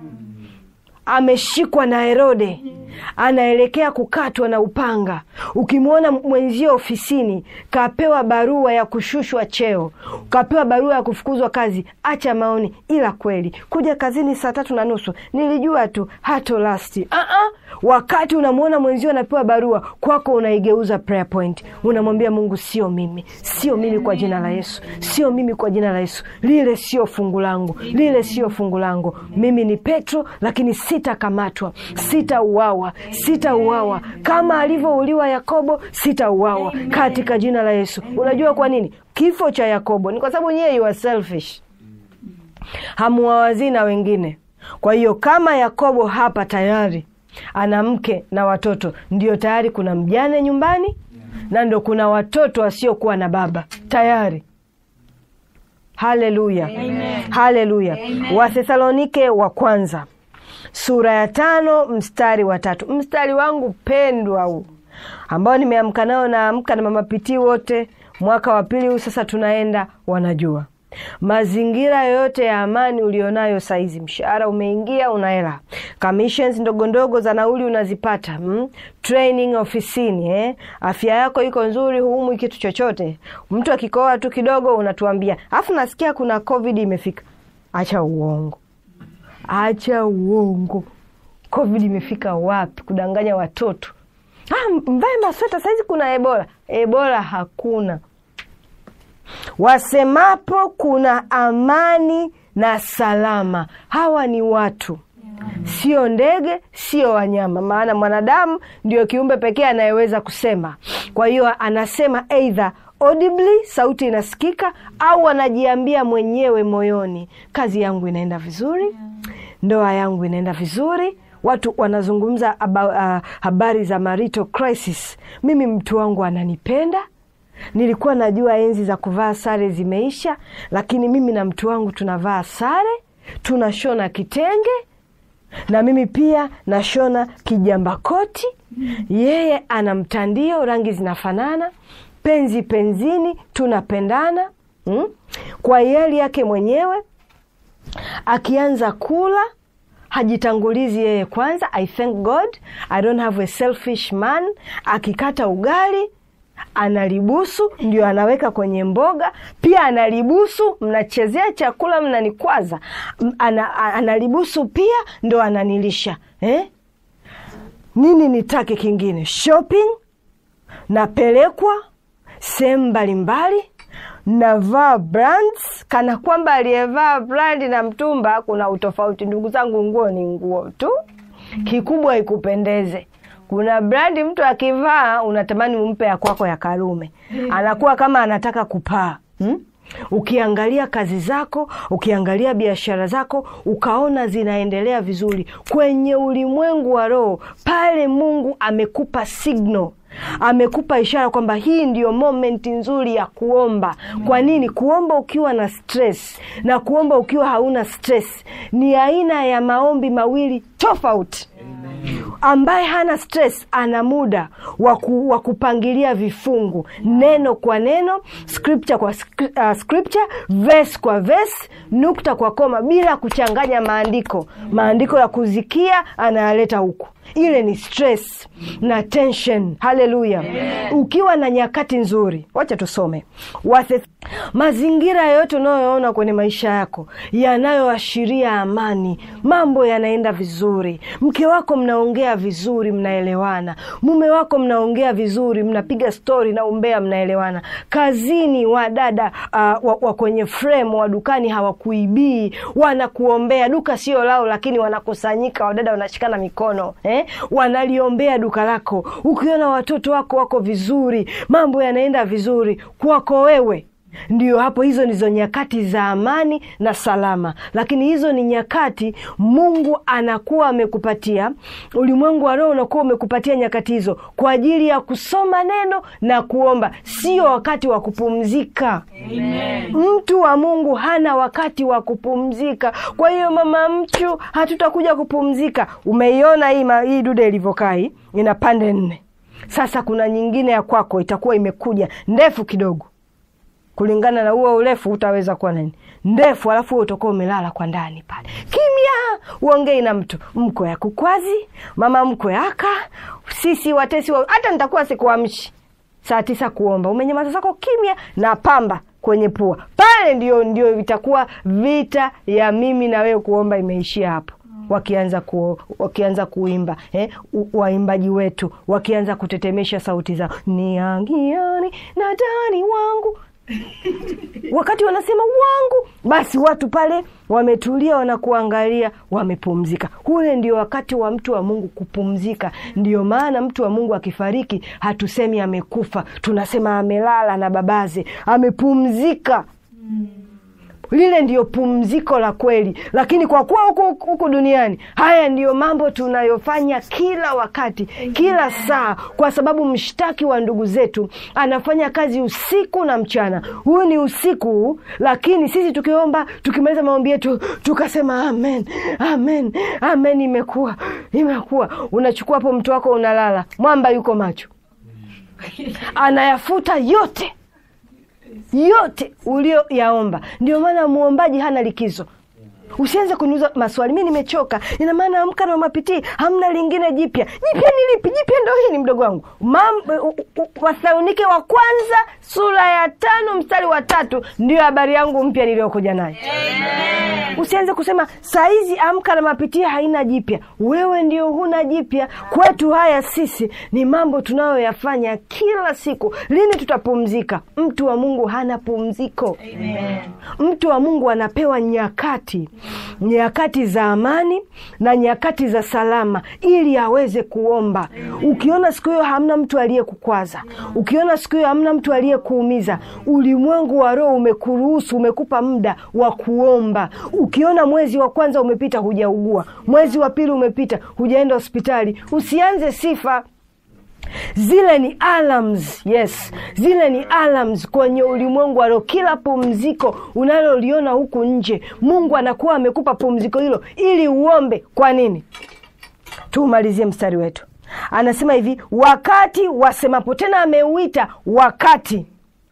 ameshikwa na Herode anaelekea kukatwa na upanga. Ukimwona mwenzio ofisini kapewa barua ya kushushwa cheo, kapewa barua ya kufukuzwa kazi, acha maoni. Ila kweli kuja kazini saa tatu na nusu nilijua tu hato lasti. Uh-uh. Wakati unamwona mwenzio anapewa barua, kwako unaigeuza prayer point, unamwambia Mungu, sio mimi, sio mimi kwa jina la Yesu, sio mimi kwa jina la Yesu, lile sio fungu langu, lile sio fungu langu. Mimi ni Petro, lakini sitakamatwa, sitauawa, sitauawa kama alivyouliwa Yakobo, sitauawa katika jina la Yesu. Unajua kwa nini kifo cha Yakobo? Ni kwa sababu nyewe you are selfish, hamuwawazii na wengine. Kwa hiyo kama Yakobo hapa tayari ana mke na watoto, ndio tayari kuna mjane nyumbani na ndo kuna watoto wasiokuwa na baba tayari. Haleluya, haleluya. Wathesalonike wa kwanza sura ya tano mstari wa tatu mstari wangu pendwa huu ambao nimeamka nao, naamka na mama pitii wote, mwaka wa pili huu sasa tunaenda, wanajua mazingira yoyote ya amani ulionayo saizi, mshahara umeingia, una hela, commissions ndogo ndogo za nauli unazipata, mm? training ofisini, eh? afya yako iko nzuri, huumwi kitu chochote. Mtu akikoa tu kidogo unatuambia, afu nasikia kuna covid imefika. Acha uongo, acha uongo. Covid imefika wapi? Kudanganya watoto. Ah, mvae masweta saizi, kuna ebola. Ebola hakuna. Wasemapo kuna amani na salama, hawa ni watu, sio ndege, sio wanyama, maana mwanadamu ndio kiumbe pekee anayeweza kusema. Kwa hiyo anasema either audibly, sauti inasikika, au anajiambia mwenyewe moyoni, kazi yangu inaenda vizuri, ndoa yangu inaenda vizuri watu wanazungumza aba, uh, habari za marital crisis. Mimi mtu wangu ananipenda. Nilikuwa najua enzi za kuvaa sare zimeisha, lakini mimi na mtu wangu tunavaa sare, tunashona kitenge na mimi pia nashona kijamba koti yeye ana mtandio rangi zinafanana penzi penzini tunapendana mm? kwa hiari yake mwenyewe akianza kula hajitangulizi yeye kwanza i thank god i don't have a selfish man akikata ugali analibusu ndio anaweka kwenye mboga pia analibusu mnachezea chakula mnanikwaza M- ana, a- analibusu pia ndo ananilisha eh? nini nitake kingine shopping napelekwa sehemu mbalimbali navaa brands kana kwamba aliyevaa brandi na mtumba kuna utofauti ndugu zangu nguo ni nguo tu kikubwa ikupendeze kuna brandi mtu akivaa unatamani umpe ya kwako ya karume anakuwa kama anataka kupaa hmm? ukiangalia kazi zako ukiangalia biashara zako ukaona zinaendelea vizuri kwenye ulimwengu wa roho pale mungu amekupa signal amekupa ishara kwamba hii ndiyo momenti nzuri ya kuomba kwa nini kuomba ukiwa na stress na kuomba ukiwa hauna stress ni aina ya maombi mawili tofauti ambaye hana stress ana muda wa ku- wa kupangilia vifungu neno kwa neno scripture kwa skri- uh, scripture verse kwa verse nukta kwa koma bila kuchanganya maandiko maandiko ya kuzikia anayaleta huku ile ni stress na tension haleluya ukiwa na nyakati nzuri wacha tusome Wathe, mazingira yoyote unayoona kwenye maisha yako yanayoashiria amani mambo yanaenda vizuri mke wako mnaongea vizuri mnaelewana mume wako mnaongea vizuri mnapiga stori na umbea mnaelewana kazini wadada uh, wa, wa kwenye frame wa dukani hawakuibii wanakuombea duka sio lao lakini wanakusanyika wadada wanashikana mikono eh? wanaliombea duka lako ukiona watoto wako wako vizuri mambo yanaenda vizuri kwako wewe ndio hapo hizo ndizo nyakati za amani na salama lakini hizo ni nyakati mungu anakuwa amekupatia ulimwengu wa roho unakuwa umekupatia nyakati hizo kwa ajili ya kusoma neno na kuomba sio wakati wa kupumzika mtu wa mungu hana wakati wa kupumzika kwa hiyo mama mchu hatutakuja kupumzika umeiona hii, ma- hii dude ilivyokaa hii ina pande nne sasa kuna nyingine ya kwako itakuwa imekuja ndefu kidogo kulingana na huo urefu utaweza kuwa nani ndefu alafu wewe utakuwa umelala kwa ndani pale kimya uongei na mtu mkwe ya kukwazi mama mkwe aka sisi watesi wa... hata nitakuwa sikuamshi saa tisa kuomba umenyamaza zako kimya na pamba kwenye pua pale ndio ndio itakuwa vita ya mimi na wewe kuomba imeishia hapo wakianza ku, wakianza kuimba eh, u- waimbaji wetu wakianza kutetemesha sauti zao niangiani na dani wangu wakati wanasema wangu basi watu pale wametulia wanakuangalia wamepumzika ule ndio wakati wa mtu wa mungu kupumzika ndio maana mtu wa mungu akifariki hatusemi amekufa tunasema amelala na babaze amepumzika lile ndiyo pumziko la kweli lakini kwa kuwa huku huku duniani haya ndiyo mambo tunayofanya kila wakati kila saa kwa sababu mshtaki wa ndugu zetu anafanya kazi usiku na mchana huyu ni usiku lakini sisi tukiomba tukimaliza maombi yetu tukasema amen amen amen imekuwa imekuwa unachukua hapo mtu wako unalala mwamba yuko macho anayafuta yote yote ulioyaomba ndio maana mwombaji hana likizo usianze kuniuza maswali mi nimechoka ina maana amka na mapitii hamna lingine jipya jipya ni lipi jipya ndo hii ni mdogo wangu Mam- u- u- wathesalonike wa kwanza sura ya tano mstari wa tatu ndiyo habari yangu mpya niliyokuja nayo usianze kusema saizi amka na mapitia haina jipya wewe ndio huna jipya kwetu haya sisi ni mambo tunayoyafanya kila siku lini tutapumzika mtu wa mungu hana pumziko mtu wa mungu anapewa nyakati nyakati za amani na nyakati za salama ili aweze kuomba ukiona siku hiyo hamna mtu aliyekukwaza ukiona siku hiyo hamna mtu aliyekuumiza ulimwengu wa roho umekuruhusu umekupa muda wa kuomba ukiona mwezi wa kwanza umepita hujaugua mwezi wa pili umepita hujaenda hospitali usianze sifa zile ni alarms yes zile ni alarms kwenye ulimwengu wa roho kila pumziko unaloliona huku nje mungu anakuwa amekupa pumziko hilo ili uombe kwa nini tuumalizie mstari wetu anasema hivi wakati wasemapo tena ameuita wakati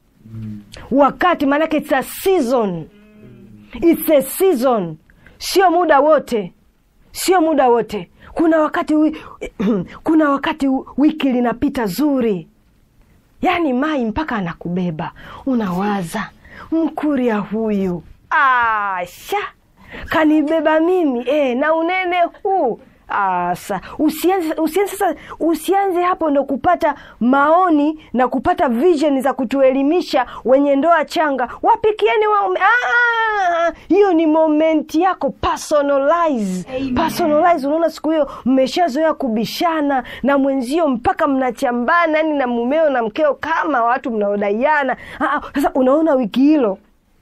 wakati maanake it's a season it's a season sio muda wote sio muda wote kuna wakati wi, kuna wakati wiki linapita zuri yaani mai mpaka anakubeba unawaza mkuria huyu asha kanibeba mimi e, na unene huu Asa, usianze, usianze sasa usianze hapo ndo kupata maoni na kupata vision za kutuelimisha wenye ndoa changa wapikieni waume Ah, hiyo ni momenti yako personalize personalize unaona siku hiyo mmeshazoea kubishana na mwenzio mpaka mnachambana yani na mumeo na mkeo kama watu mnaodaiana Ah, sasa unaona wiki hilo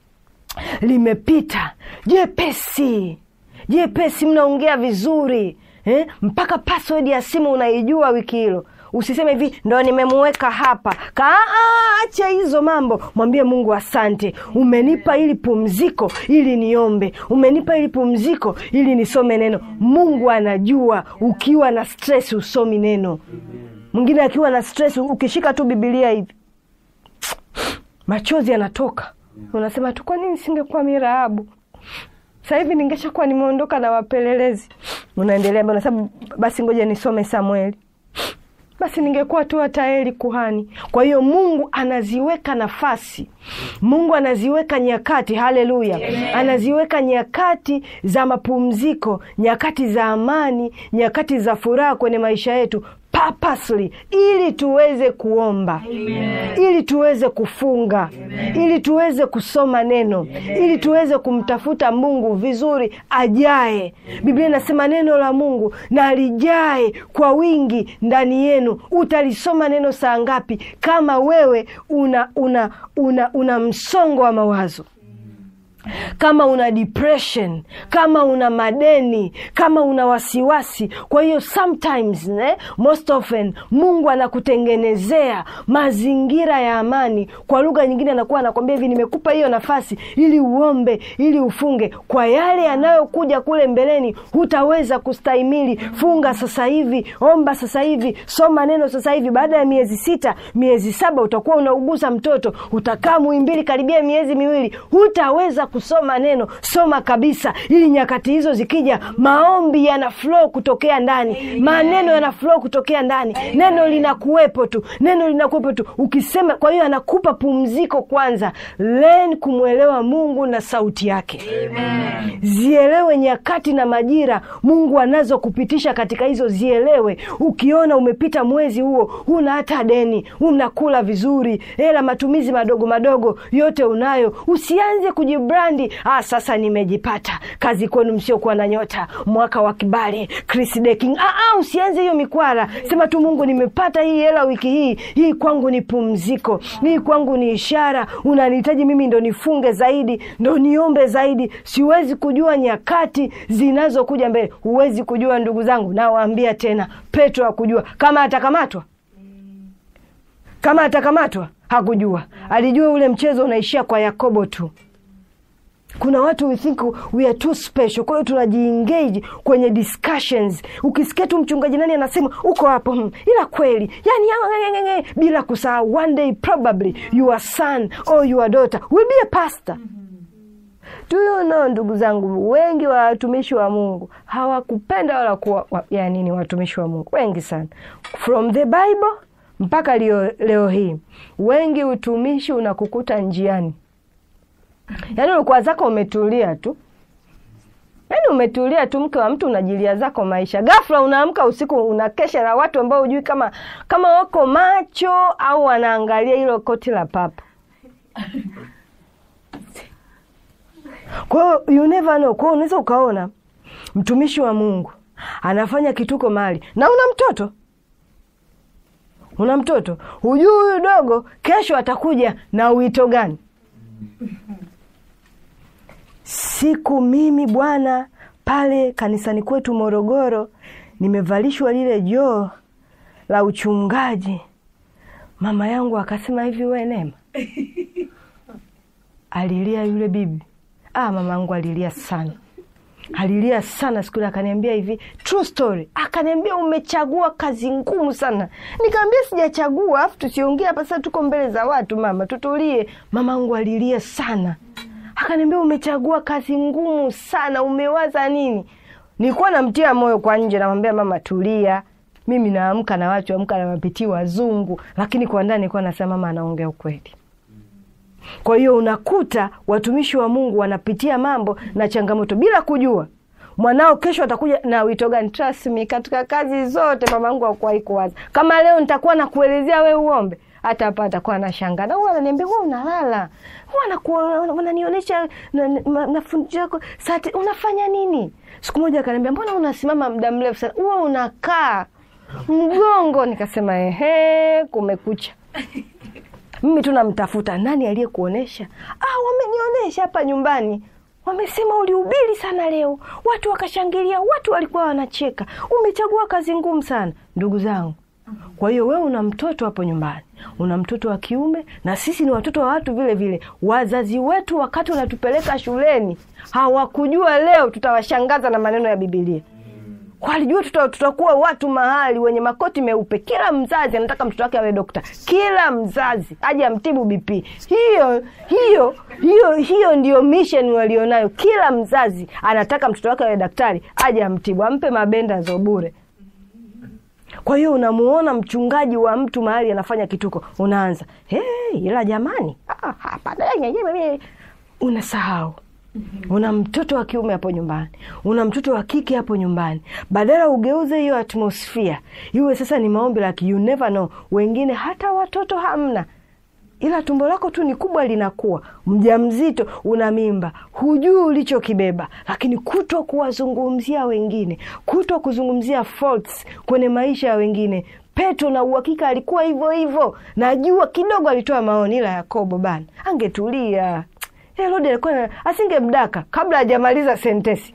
limepita jepesi jepesi mnaongea vizuri eh? mpaka password ya simu unaijua wiki hilo usiseme hivi ndo nimemuweka hapa Ka, acha hizo mambo mwambie mungu asante umenipa ili pumziko ili niombe umenipa ili pumziko ili nisome neno mungu anajua ukiwa na stress usomi neno mwingine akiwa na stress ukishika tu bibilia hivi machozi yanatoka unasema tu kwa nini singekuwa miraabu sasa hivi ningeshakuwa nimeondoka na wapelelezi unaendelea mbele, unasema basi ngoja nisome samueli basi ningekuwa tu hata eli kuhani kwa hiyo mungu anaziweka nafasi mungu anaziweka nyakati haleluya anaziweka nyakati za mapumziko nyakati za amani nyakati za furaha kwenye maisha yetu purposely ili tuweze kuomba Amen. ili tuweze kufunga Amen. ili tuweze kusoma neno Amen. ili tuweze kumtafuta mungu vizuri ajae biblia inasema neno la mungu na lijae kwa wingi ndani yenu utalisoma neno saa ngapi kama wewe una una una, una msongo wa mawazo kama una depression kama una madeni kama una wasiwasi kwa hiyo sometimes ne, most often mungu anakutengenezea mazingira ya amani kwa lugha nyingine anakuwa anakwambia hivi nimekupa hiyo nafasi ili uombe ili ufunge kwa yale yanayokuja kule mbeleni hutaweza kustahimili funga sasa hivi omba sasa hivi soma neno sasa hivi baada ya miezi sita miezi saba utakuwa unauguza mtoto utakaa muimbili karibia miezi miwili hutaweza kusoma neno soma kabisa ili nyakati hizo zikija maombi yana flow kutokea ndani Amen. maneno yana flow kutokea ndani Amen. neno linakuwepo tu neno linakuwepo tu ukisema kwa hiyo anakupa pumziko kwanza len kumwelewa mungu na sauti yake Amen. zielewe nyakati na majira mungu anazokupitisha katika hizo zielewe ukiona umepita mwezi huo huna hata deni unakula vizuri hela matumizi madogo madogo yote unayo usianze kujibrandi ah, sasa nimejipata kazi kwenu msiokuwa na nyota mwaka wa kibali Chris Deking. Ah, ah, usianze hiyo mikwara sema tu mungu nimepata hii hela wiki hii hii kwangu ni pumziko hii kwangu ni ishara unanihitaji mimi ndo nifunge zaidi ndo niombe zaidi siwezi kujua nyakati zinazokuja mbele huwezi kujua ndugu zangu nawaambia tena petro hakujua kama atakamatwa kama atakamatwa hakujua alijua ule mchezo unaishia kwa yakobo tu kuna watu we think we are too special kwa hiyo tunajiengage kwenye discussions ukisikia tu mchungaji nani anasema uko hapo hmm, ila kweli yani ya, ya, ya, ya, bila kusahau one day probably your son or your daughter will be a pastor do you know ndugu zangu wengi wa watumishi wa mungu hawakupenda wala kuwa wa, ya nini watumishi wa mungu wengi sana from the bible mpaka leo, leo hii wengi utumishi unakukuta njiani yaani ulikuwa zako umetulia tu yaani umetulia tu mke wa mtu unajilia zako maisha ghafla unaamka usiku unakesha na watu ambao hujui kama kama wako macho au wanaangalia hilo koti la papa kwa hiyo you never know kwa hiyo unaweza ukaona mtumishi wa mungu anafanya kituko mali na una mtoto una mtoto hujui huyu dogo kesho atakuja na wito gani siku mimi bwana pale kanisani kwetu morogoro nimevalishwa lile joo la uchungaji mama yangu akasema hivi we Neema alilia yule bibi ah, mama yangu alilia sana alilia sana siku ile akaniambia hivi true story akaniambia umechagua kazi ngumu sana nikaambia sijachagua afu tusiongee hapa sasa tuko mbele za watu mama tutulie mama yangu alilia sana akaniambia umechagua kazi ngumu sana umewaza nini nilikuwa namtia moyo kwa nje namwambia mama tulia mimi naamka na watu amka na mapitii wazungu lakini kwa ndani nilikuwa nasema mama anaongea ukweli kwa hiyo unakuta watumishi wa Mungu wanapitia mambo na changamoto bila kujua mwanao kesho atakuja na wito gani. Trust me, katika kazi zote mama yangu hakuwahi kuwaza kama leo nitakuwa nakuelezea we uombe, hata hapa atakuwa anashangaa na huwa ananiambia wewe unalala, huwa wananionyesha mafundisho yako sati, unafanya nini? Siku moja akaniambia mbona unasimama muda mrefu sana, huwa unakaa mgongo. Nikasema ehe, kumekucha mimi tu namtafuta nani aliyekuonesha. Ah, wamenionyesha hapa nyumbani, wamesema ulihubiri sana leo, watu wakashangilia, watu walikuwa wanacheka. Umechagua kazi ngumu sana, ndugu zangu. Kwa hiyo wewe una mtoto hapo nyumbani, una mtoto wa kiume, na sisi ni watoto wa watu vile vile. Wazazi wetu wakati wanatupeleka shuleni hawakujua leo tutawashangaza na maneno ya Bibilia walijua tuta, tutakuwa watu mahali wenye makoti meupe. Kila mzazi anataka mtoto wake awe dokta, kila mzazi aje amtibu BP. Hiyo hiyo hiyo hiyo ndio mission walionayo. Kila mzazi anataka mtoto wake awe daktari, aje amtibu, ampe mabenda za bure. Kwa hiyo unamuona mchungaji wa mtu mahali anafanya kituko, unaanza hey, ila jamani, ah, hapa unasahau una mtoto wa kiume hapo nyumbani, una mtoto wa kike hapo nyumbani. Badala ugeuze hiyo atmosphere iwe sasa ni maombi like you never know. Wengine hata watoto hamna, ila tumbo lako tu ni kubwa, linakuwa mjamzito, una mimba, hujui ulichokibeba, lakini kutwa kuwazungumzia wengine, kutwa kuzungumzia faults kwenye maisha ya wengine. Petro na uhakika alikuwa hivyo hivyo, najua kidogo alitoa maoni, ila Yakobo bana angetulia Herode alikuwa asingemdaka kabla hajamaliza sentesi.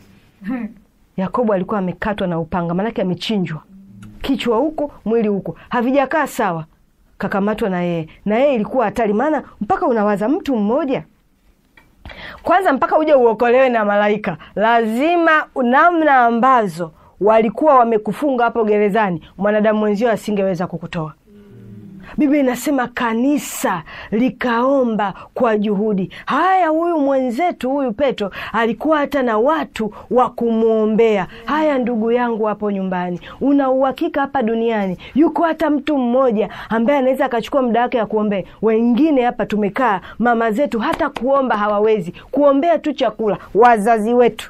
Yakobo alikuwa amekatwa na upanga, maanake amechinjwa kichwa huko, mwili huko, havijakaa sawa. Kakamatwa na yeye, na yeye ilikuwa hatari, maana mpaka unawaza mtu mmoja kwanza, mpaka uje uokolewe na malaika, lazima namna ambazo walikuwa wamekufunga hapo gerezani, mwanadamu mwenzio asingeweza kukutoa. Biblia inasema kanisa likaomba kwa juhudi. Haya, huyu mwenzetu huyu Petro alikuwa hata na watu wa kumwombea. Haya, ndugu yangu hapo nyumbani, una uhakika hapa duniani yuko hata mtu mmoja ambaye anaweza akachukua muda wake ya kuombea? Wengine hapa tumekaa, mama zetu hata kuomba hawawezi, kuombea tu chakula. Wazazi wetu,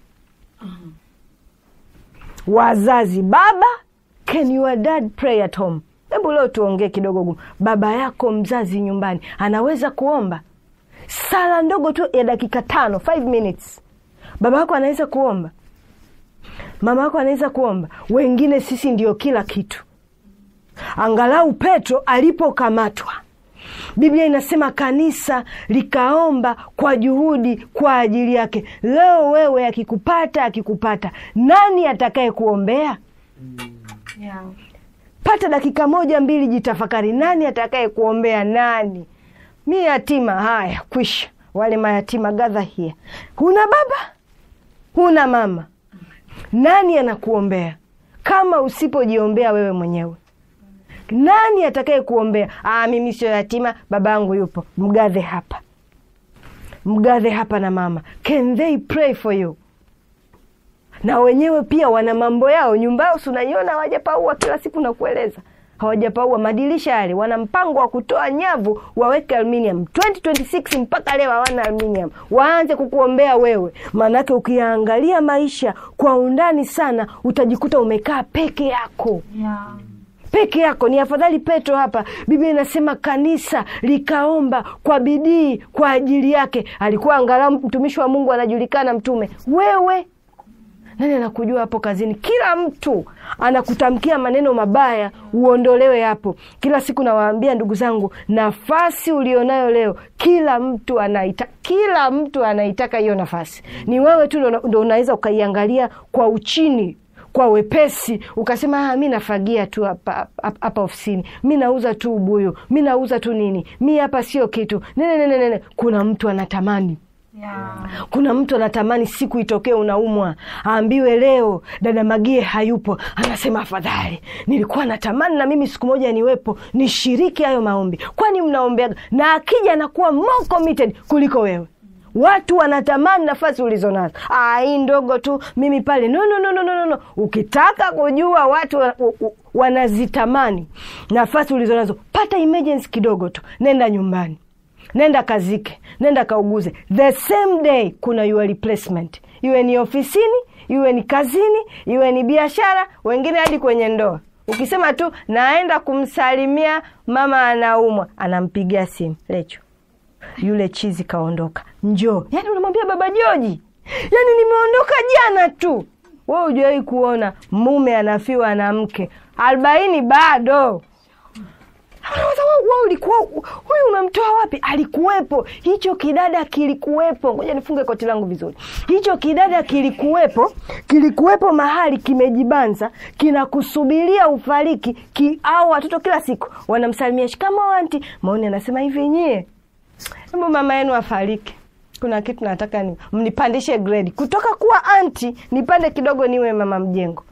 wazazi, baba, can your dad pray at home? Hebu leo tuongee kidogo gumu. Baba yako mzazi nyumbani anaweza kuomba sala ndogo tu ya dakika tano, five minutes. Baba yako anaweza kuomba, mama yako anaweza kuomba. Wengine sisi ndio kila kitu. Angalau Petro alipokamatwa, Biblia inasema kanisa likaomba kwa juhudi kwa ajili yake. Leo wewe akikupata, akikupata, nani atakaye kuombea? Yeah. Pata dakika moja mbili, jitafakari, nani atakaye kuombea? Nani? Mi yatima, haya kwisha. Wale mayatima gadha hia, huna baba, huna mama, nani anakuombea kama usipojiombea wewe mwenyewe? Nani atakaye kuombea? Ah, mimi sio yatima, baba yangu yupo. Mgadhe hapa, mgadhe hapa na mama, can they pray for you? na wenyewe pia wana mambo yao nyumba yao, si unaiona hawajapaua kila siku na kueleza hawajapaua madirisha yale, wana mpango wa kutoa nyavu waweke aluminium 2026 mpaka leo hawana aluminium, waanze kukuombea wewe. Maanake ukiangalia maisha kwa undani sana, utajikuta umekaa peke yako Yeah. peke yako. Ni afadhali Petro hapa, Biblia inasema kanisa likaomba kwa bidii kwa ajili yake. Alikuwa angalau mtumishi wa Mungu, anajulikana mtume. Wewe nani anakujua hapo kazini? Kila mtu anakutamkia maneno mabaya, uondolewe hapo. Kila siku nawaambia ndugu zangu, nafasi ulionayo leo, kila mtu anaita, kila mtu anaitaka hiyo nafasi. Ni wewe tu ndo- ndo unaweza ukaiangalia kwa uchini kwa wepesi ukasema ah, mi nafagia tu hapa hapa- hapa ofisini mi nauza tu ubuyu mi nauza tu nini mi hapa sio kitu nene, nene, nene. kuna mtu anatamani Yeah. kuna mtu anatamani siku itokee unaumwa aambiwe leo dada magie hayupo anasema afadhali nilikuwa natamani na mimi siku moja niwepo nishiriki hayo maombi kwani mnaombeaga na akija anakuwa more committed kuliko wewe watu wanatamani nafasi ulizo nazo Ah, hii ndogo tu mimi pale no, no, no, no, no, no, no. ukitaka kujua watu wa- u- u- wanazitamani nafasi ulizo nazo pata emergency kidogo tu nenda nyumbani nenda kazike nenda kauguze the same day kuna your replacement iwe ni ofisini iwe ni kazini iwe ni biashara wengine hadi kwenye ndoa ukisema tu naenda kumsalimia mama anaumwa anampigia simu lecho yule chizi kaondoka njoo yani unamwambia baba joji yani nimeondoka jana tu we ujawahi kuona mume anafiwa na mke arobaini bado Unawaza, wewe wewe ulikuwa huyu umemtoa wapi? Alikuwepo, hicho kidada kilikuwepo. Ngoja nifunge koti langu vizuri. Hicho kidada kilikuwepo, kilikuwepo mahali kimejibanza, kinakusubiria ufariki ki, au watoto kila siku wanamsalimia shikamoo anti. Maoni anasema hivi, nyie, hebu mama yenu afariki kuna kitu nataka ni mnipandishe grade kutoka kuwa anti nipande kidogo niwe mama mjengo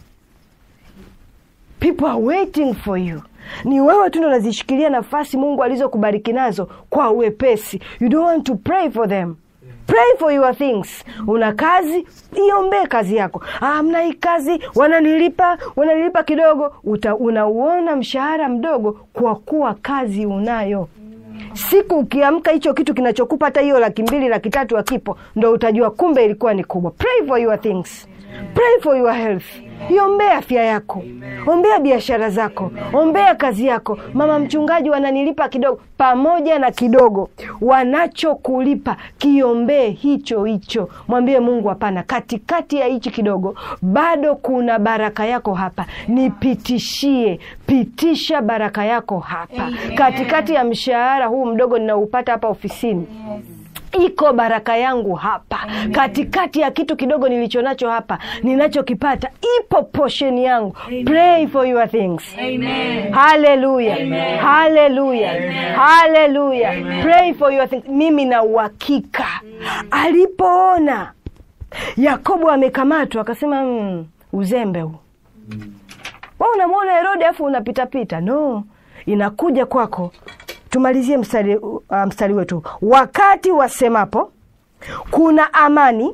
people are waiting for you ni wewe tu ndo unazishikilia nafasi mungu alizokubariki nazo kwa uwepesi you don't want to pray for them pray for your things una kazi iombee kazi yako ah, mna hii kazi wananilipa wananilipa kidogo Uta, unauona mshahara mdogo kwa kuwa kazi unayo siku ukiamka hicho kitu kinachokupa hata hiyo laki mbili laki tatu akipo ndo utajua kumbe ilikuwa ni kubwa pray for your things pray for your health iombea afya yako ombea biashara zako ombea kazi yako mama mchungaji wananilipa kidogo pamoja na kidogo wanachokulipa kiombee hicho hicho mwambie mungu hapana katikati ya hichi kidogo bado kuna baraka yako hapa nipitishie pitisha baraka yako hapa Amen. katikati ya mshahara huu mdogo ninaupata hapa ofisini iko baraka yangu hapa katikati ya kitu kidogo nilicho nacho hapa ninachokipata ipo portion yangu pray for your things Amen. haleluya haleluya haleluya pray for your things mimi na uhakika alipoona yakobo amekamatwa akasema mm, uzembe huu wa unamwona herode afu unapitapita no inakuja kwako tumalizie mstari, uh, mstari wetu wakati wasemapo kuna amani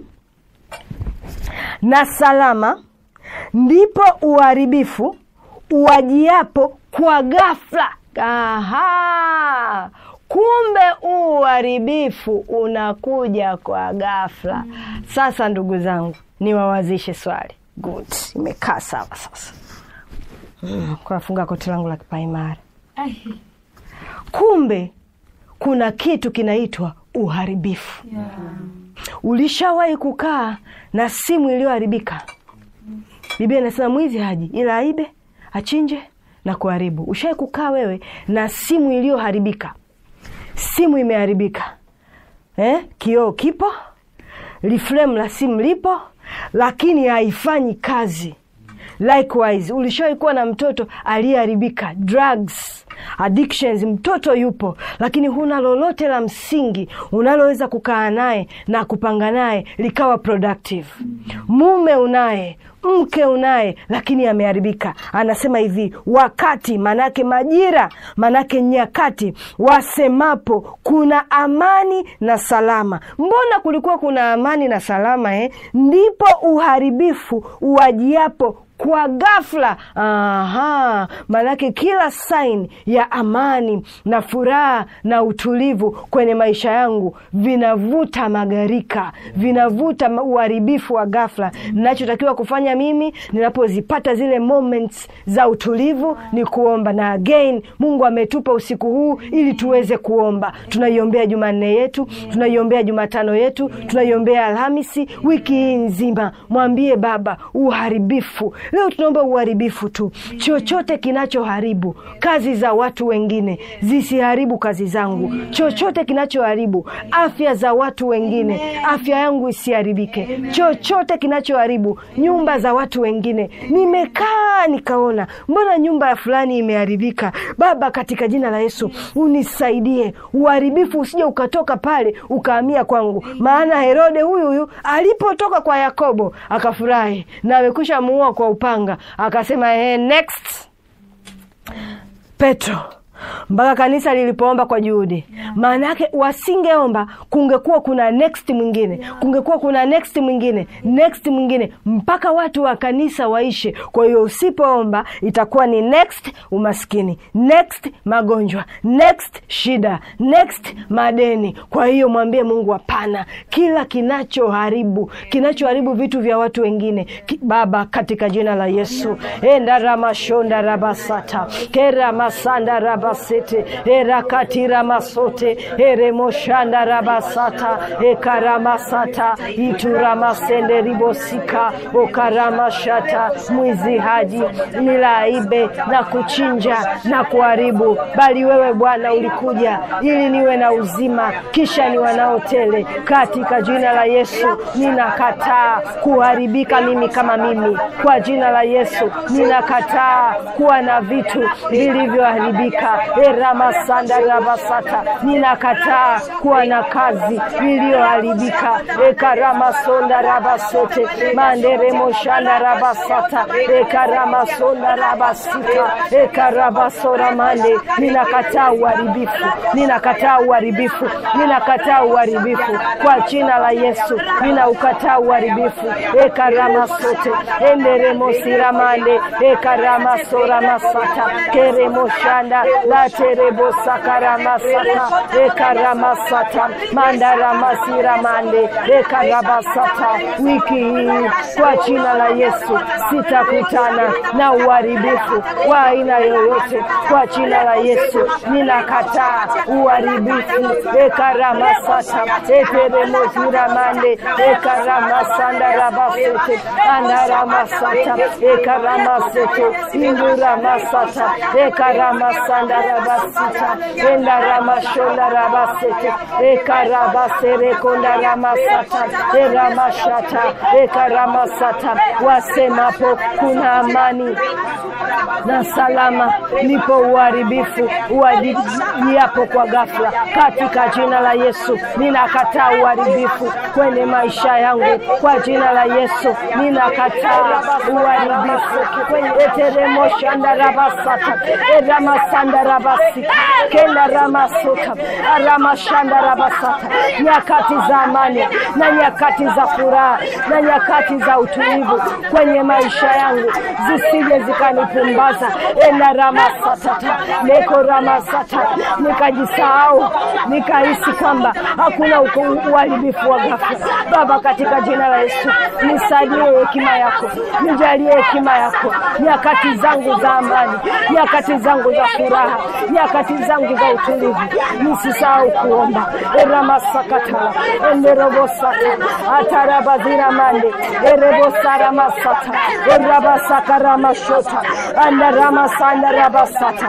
na salama ndipo uharibifu uwajiapo kwa ghafla Aha! kumbe uharibifu unakuja kwa ghafla sasa ndugu zangu niwawazishe swali good imekaa sawa sasa mm, kunafunga koti langu la kipaimara Ai. kumbe kuna kitu kinaitwa uharibifu Yeah. ulishawahi kukaa na simu iliyoharibika biblia inasema mwizi haji ila aibe achinje na kuharibu ushawahi kukaa wewe na simu iliyoharibika simu imeharibika eh? kioo kipo liframe la simu lipo lakini haifanyi kazi likewise ulishawahi kuwa na mtoto aliyeharibika drugs addictions mtoto yupo lakini huna lolote la msingi unaloweza kukaa naye na kupanga naye likawa productive mume unaye mke unaye lakini ameharibika anasema hivi wakati manake majira manake nyakati wasemapo kuna amani na salama mbona kulikuwa kuna amani na salama eh? ndipo uharibifu uwajiapo kwa ghafla aha maanake kila sain ya amani na furaha na utulivu kwenye maisha yangu vinavuta magarika vinavuta ma- uharibifu wa ghafla ninachotakiwa kufanya mimi ninapozipata zile moments za utulivu ni kuomba na again mungu ametupa usiku huu ili tuweze kuomba tunaiombea jumanne yetu tunaiombea jumatano yetu tunaiombea alhamisi wiki hii nzima mwambie baba uharibifu leo tunaomba uharibifu tu chochote kinachoharibu kazi za watu wengine zisiharibu kazi zangu chochote kinachoharibu afya za watu wengine afya yangu isiharibike chochote kinachoharibu nyumba za watu wengine nimekaa nikaona mbona nyumba ya fulani imeharibika baba katika jina la yesu unisaidie uharibifu usije ukatoka pale ukahamia kwangu maana herode huyu huyu alipotoka kwa yakobo akafurahi na amekwisha muua kwa upanga akasema eh, next petro mpaka kanisa lilipoomba kwa juhudi maana yake wasingeomba kungekuwa kuna next mwingine kungekuwa kuna next mwingine next mwingine mpaka watu wa kanisa waishe kwa hiyo usipoomba itakuwa ni next umaskini next magonjwa next shida next madeni kwa hiyo mwambie mungu hapana kila kinachoharibu kinachoharibu vitu vya watu wengine ki, baba katika jina la yesu endaramashonda rabasata keramasanda rabasete erakatira masote eremoshanda rabasata ekaramasata ituramasende ribosika okaramashata mwizi haji nilaibe na kuchinja na kuharibu bali wewe bwana ulikuja ili niwe na uzima kisha ni wanaotele katika jina la yesu ninakataa kuharibika mimi kama mimi kwa jina la yesu ninakataa kuwa na vitu vilivyoharibika eramasanda rabasata ninakataa kuwa na kazi iliyoharibika ekaramasonda rabasete manderemoshanda rabasata ekaramasonda rabasika ekarabasora mande ninakataa uharibifu ninakataa uharibifu ninakataa uharibifu kwa jina la yesu ninaukataa uharibifu ekaramasote enderemosiramande ekaramasora masata keremoshanda laterebosakaramasata ekaramasata mandaramasiramande ekarabasata wiki hii kwa jina la yesu sitakutana na uharibifu wa aina yoyote kwa jina la yesu ninakataa uharibifu ekaramasata eteremoziramande ekaramasandarabasete andaramasata ekaramasete induramasata ekaramasandarabasita endaramashondarabasete ekarabaserekondaramasata eramashata ekaramasata wasemapo kuna amani na salama ndipo uharibifu uwajiapo kwa ghafla katika jina la yesu ninakataa uharibifu kwenye maisha yangu kwa jina la yesu ninakataa uharibifu eteremoshandarabasata eramasandarabasika kendaramasota aramashandarabasata nyakati za amani na nyakati za furaha na nyakati za utulivu kwenye maisha yangu zisije zikanipumbaza enaramasatata nekoramasata nikajisahau nikahisi kwamba hakuna uharibifu wa ghafla baba katika jina la yesu nisaidie hekima yako nijalie hekima yako nyakati zangu za amani nyakati zangu za furaha nyakati zangu za utulivu nisisahau kuomba eramasakatala enderobosata atarabaziramande erebosaramasata erabasakaramashota andaramasandarabasata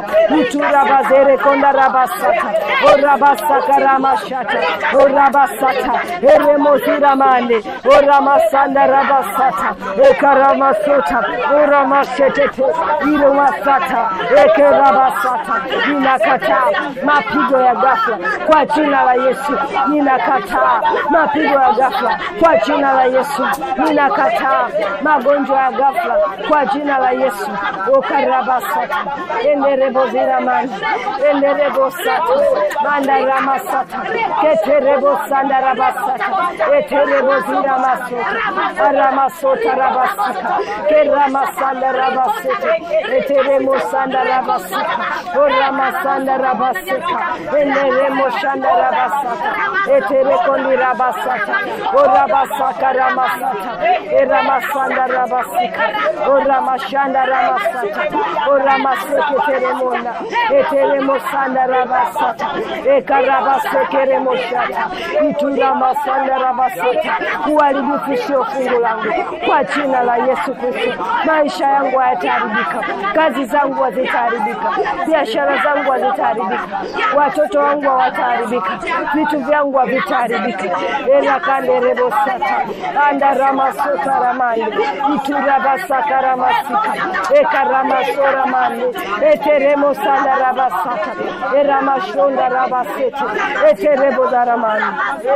iturabazerekondarabasata orabasakaramashata orabasata eremoziramande oramasandarabasata ekaramasota oramashetete iromasata ekerabasata ninakataa mapigo ya ghafla kwa jina la yesu ninakataa mapigo ya ghafla kwa jina la yesu ninakataa magonjwa ya ghafla kwa jina la yesu okarabasata endereboziramani enderebosata mandaramasata keterebosandarabasata etereboziramasota aramasota rabasika keramasandarabasete eteremosandarabasika oramasanda rabaseka eneremo shanda rabasata eterekondi rabasata orabasaka ramasata eramasanda rabasika oramashanda ramasata oramaseketeremona eteremosanda rabasata ekarabasekeremoshata ituramasanda rabasata uharibifu sio fungu langu kwa jina la Yesu Kristo. Maisha yangu hayataharibika, kazi zangu hazitaharibika, biashara zangu hazitaharibika, watoto wangu hawataharibika, vitu vyangu havitaharibika. elakanderebosata andaramasota ramande iturabasaka ramasika ekaramasora mande eteremosanda rabasata eramashonda rabasete eterebodaramande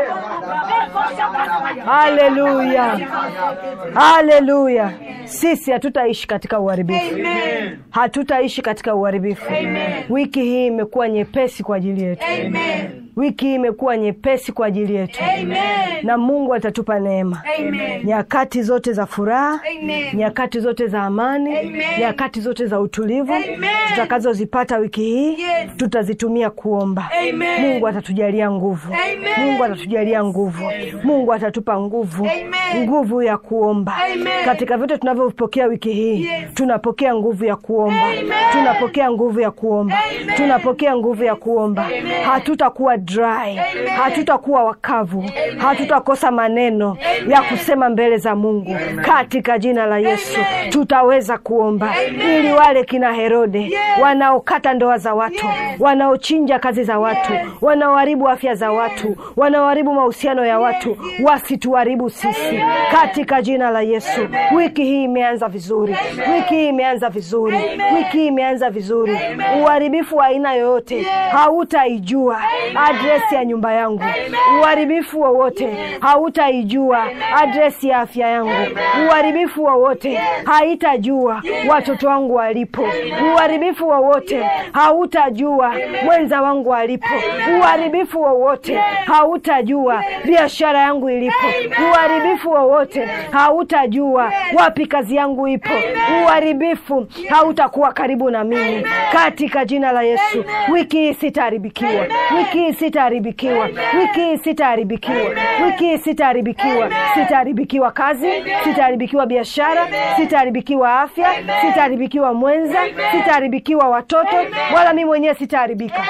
Haleluya, haleluya. Sisi hatutaishi katika uharibifu, hatutaishi katika uharibifu. Wiki hii imekuwa nyepesi kwa ajili yetu, wiki hii imekuwa nyepesi kwa ajili yetu, na Mungu atatupa neema nyakati zote za furaha, nyakati zote za amani, nyakati zote za utulivu tutakazozipata wiki hii tutazitumia kuomba. Mungu atatujalia nguvu, Mungu atatujalia nguvu, Mungu atatupa nguvu, nguvu ya kuomba katika vyote tunavyopokea wiki hii. Tunapokea nguvu ya kuomba, tunapokea nguvu ya kuomba, tunapokea nguvu ya kuomba. Hatutakuwa dry, hatutakuwa wakavu, hatutakosa maneno ya kusema mbele za Mungu katika jina la Yesu. Tutaweza kuomba ili wale kina Herode wanaokata ndoa za watu, wanaochinja kazi za watu, wanaoharibu afya za watu, wanaoharibu mahusiano ya watu wasituharibu sisi katika jina la Yesu. Wiki hii imeanza vizuri, wiki hii imeanza vizuri, wiki hii imeanza vizuri. Uharibifu wa aina yoyote hautaijua adresi ya nyumba yangu. Uharibifu wowote hautaijua adresi ya afya yangu. Uharibifu wowote haitajua watoto wangu walipo. Uharibifu wowote hautajua mwenza wangu alipo. Uharibifu wowote hautajua biashara yangu ilipo. Uharibifu wowote hautajua wapi kazi yangu ipo. Uharibifu hautakuwa karibu na mimi katika jina la Yesu. Wiki hii sitaharibikiwa, wiki hii sitaharibikiwa, wiki hii sitaharibikiwa, wiki hii sitaharibikiwa. Sitaharibikiwa kazi, sitaharibikiwa biashara, sitaharibikiwa afya, sitaharibikiwa mwenza, sitaharibikiwa watoto, wala mimi mwenyewe sitaharibika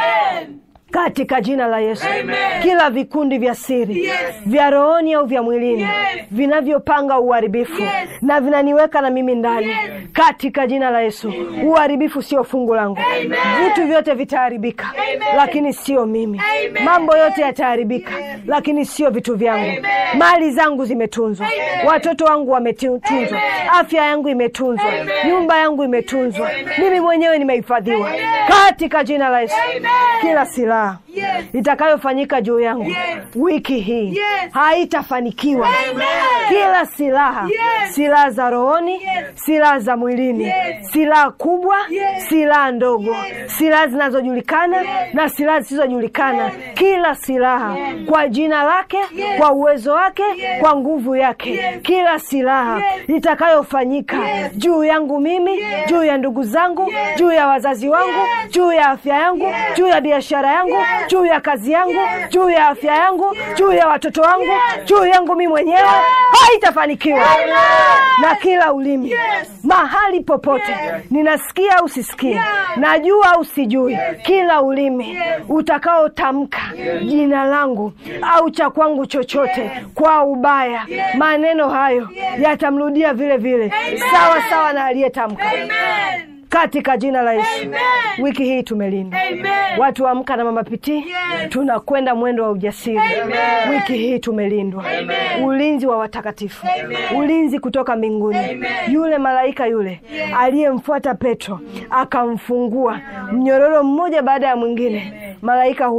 katika jina la Yesu. Kila vikundi vya siri vya rohoni au vya mwilini vinavyopanga uharibifu na vinaniweka na mimi ndani, katika jina la Yesu, uharibifu sio fungu langu. Vitu vyote vitaharibika, lakini sio mimi. Mambo yote yataharibika, lakini sio vitu vyangu. Mali zangu zimetunzwa, watoto wangu wametunzwa, afya yangu imetunzwa, nyumba yangu imetunzwa, mimi mwenyewe nimehifadhiwa katika jina la Yesu. Kila silaha itakayofanyika juu yangu wiki hii haitafanikiwa. Kila silaha, silaha za rohoni, silaha za mwilini, silaha kubwa, silaha ndogo, silaha zinazojulikana na silaha zisizojulikana, kila silaha kwa jina lake, kwa uwezo wake, kwa nguvu yake, kila silaha itakayofanyika juu yangu mimi, juu ya ndugu zangu, juu ya wazazi wangu, juu ya afya yangu, juu ya biashara yangu juu ya kazi yangu, juu ya afya yangu, juu ya watoto wangu, juu yangu mimi mwenyewe haitafanikiwa. Na kila ulimi mahali popote, ninasikia au sisikie, najua au sijui, kila ulimi utakaotamka jina langu au cha kwangu chochote kwa ubaya, maneno hayo yatamrudia vile vile, sawa sawa na aliyetamka katika jina la Yesu. Wiki hii tumelindwa, watu wa Amka na Mama Pitii tunakwenda mwendo wa ujasiri. Wiki hii tumelindwa, ulinzi wa watakatifu, ulinzi kutoka mbinguni. Yule malaika yule aliyemfuata Petro akamfungua mnyororo mmoja baada ya mwingine, malaika huyo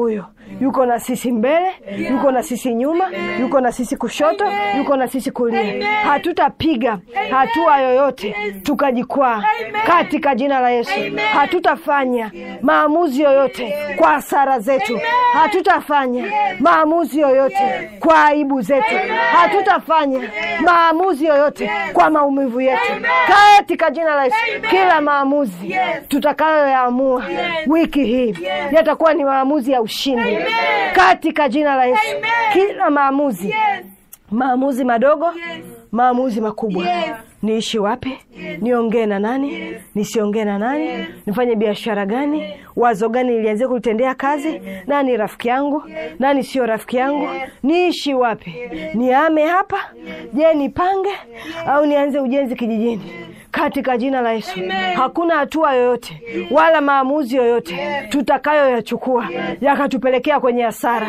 yuko na sisi mbele yuko na sisi nyuma yuko na sisi kushoto yuko na sisi kulia hatutapiga hatua yoyote tukajikwaa katika jina la yesu hatutafanya maamuzi yoyote kwa hasara zetu hatutafanya maamuzi yoyote kwa aibu zetu hatutafanya maamuzi yoyote kwa maumivu yetu katika jina la yesu kila maamuzi tutakayoyaamua wiki hii yatakuwa ni maamuzi ya ushindi katika jina la yesu kila maamuzi maamuzi madogo maamuzi makubwa niishi wapi niongee na nani nisiongee na nani nifanye biashara gani wazo gani nilianzia kulitendea kazi nani rafiki yangu nani sio rafiki yangu niishi wapi niame hapa je nipange au nianze ujenzi kijijini katika jina la Yesu. Hakuna hatua yoyote wala maamuzi yoyote tutakayoyachukua yakatupelekea kwenye hasara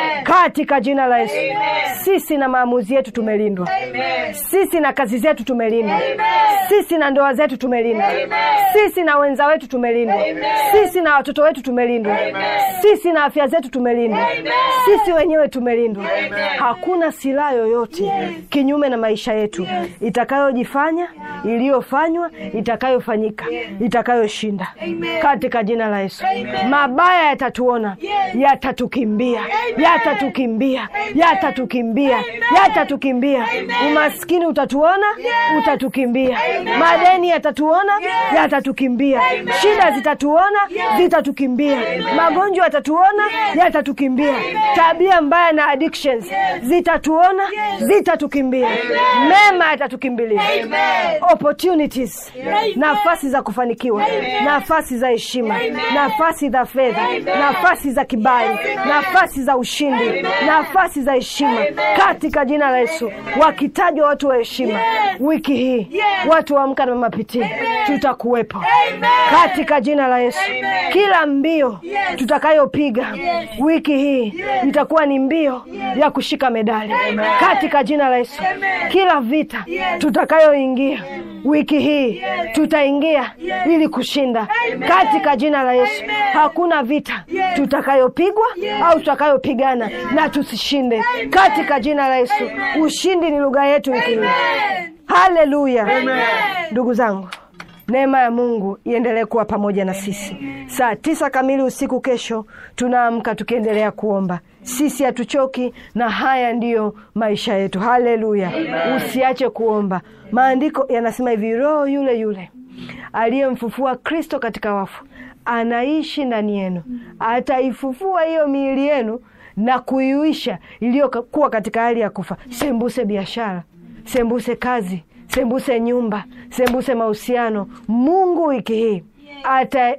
katika jina la Yesu. Sisi na maamuzi yetu tumelindwa, sisi na kazi zetu tumelindwa, sisi na ndoa zetu tumelindwa, sisi na wenza wetu tumelindwa, sisi na watoto wetu tumelindwa, sisi na afya zetu tumelindwa, sisi wenyewe tumelindwa. Hakuna silaha yoyote kinyume na maisha yetu itakayojifanya iliyofanywa itakayofanyika itakayoshinda katika jina la Yesu. Mabaya yatatuona, yatatukimbia, yatatukimbia, yatatukimbia, yatatukimbia. Umaskini utatuona, utatukimbia. Madeni yatatuona, yatatukimbia. Shida zitatuona, zitatukimbia. Magonjwa yatatuona, yatatukimbia. Tabia mbaya na addictions zitatuona, zitatukimbia. Mema yatatukimbilia opportunities, nafasi za kufanikiwa, nafasi za heshima, nafasi za fedha, nafasi za kibali, nafasi za ushindi, nafasi za heshima katika jina la Yesu. Wakitajwa watu wa heshima wiki hii, watu wa Amka na Mama Pitii, tutakuwepo katika jina la Yesu. Kila mbio tutakayopiga wiki hii itakuwa ni mbio ya kushika medali katika jina la Yesu. Kila vita tutakayoingia wiki hii tutaingia ili kushinda katika jina la Yesu. Hakuna vita tutakayopigwa au tutakayopigana na tusishinde katika jina la Yesu. Ushindi ni lugha yetu wiki hii. Haleluya! Ndugu zangu, neema ya Mungu iendelee kuwa pamoja na sisi. Saa tisa kamili usiku kesho tunaamka tukiendelea kuomba. Sisi hatuchoki na haya ndiyo maisha yetu. Haleluya! Usiache kuomba. Maandiko yanasema hivi, Roho yule yule aliyemfufua Kristo katika wafu anaishi ndani yenu, ataifufua hiyo miili yenu na kuiuisha iliyokuwa katika hali ya kufa. Sembuse biashara, sembuse kazi, sembuse nyumba, sembuse mahusiano. Mungu wiki hii ata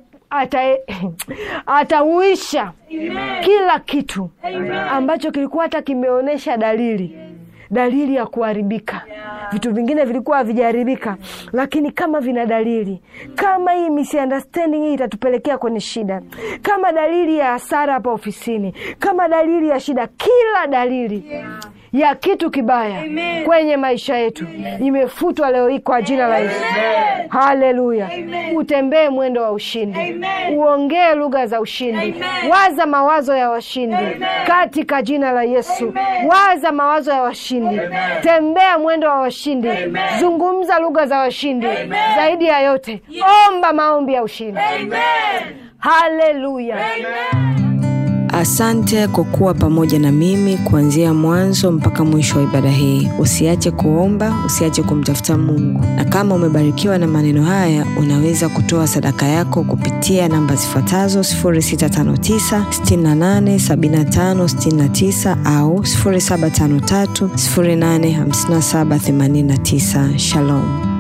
atauisha ata kila kitu ambacho kilikuwa hata kimeonyesha dalili dalili ya kuharibika. Vitu vingine vilikuwa havijaharibika, lakini kama vina dalili, kama hii misunderstanding hii itatupelekea kwenye shida, kama dalili ya hasara hapa ofisini, kama dalili ya shida, kila dalili ya kitu kibaya Amen. kwenye maisha yetu imefutwa leo hii kwa jina la Yesu. Haleluya! Utembee mwendo wa ushindi, uongee lugha za ushindi, Amen. waza mawazo ya washindi Amen. katika jina la Yesu. Amen. waza mawazo ya washindi Amen. tembea mwendo wa washindi Amen. zungumza lugha za washindi Amen. zaidi ya yote yes. omba maombi ya ushindi Haleluya! Asante kwa kuwa pamoja na mimi kuanzia mwanzo mpaka mwisho wa ibada hii. Usiache kuomba, usiache kumtafuta Mungu, na kama umebarikiwa na maneno haya, unaweza kutoa sadaka yako kupitia namba zifuatazo 0659 68 75 69 au 0753 085789. Shalom.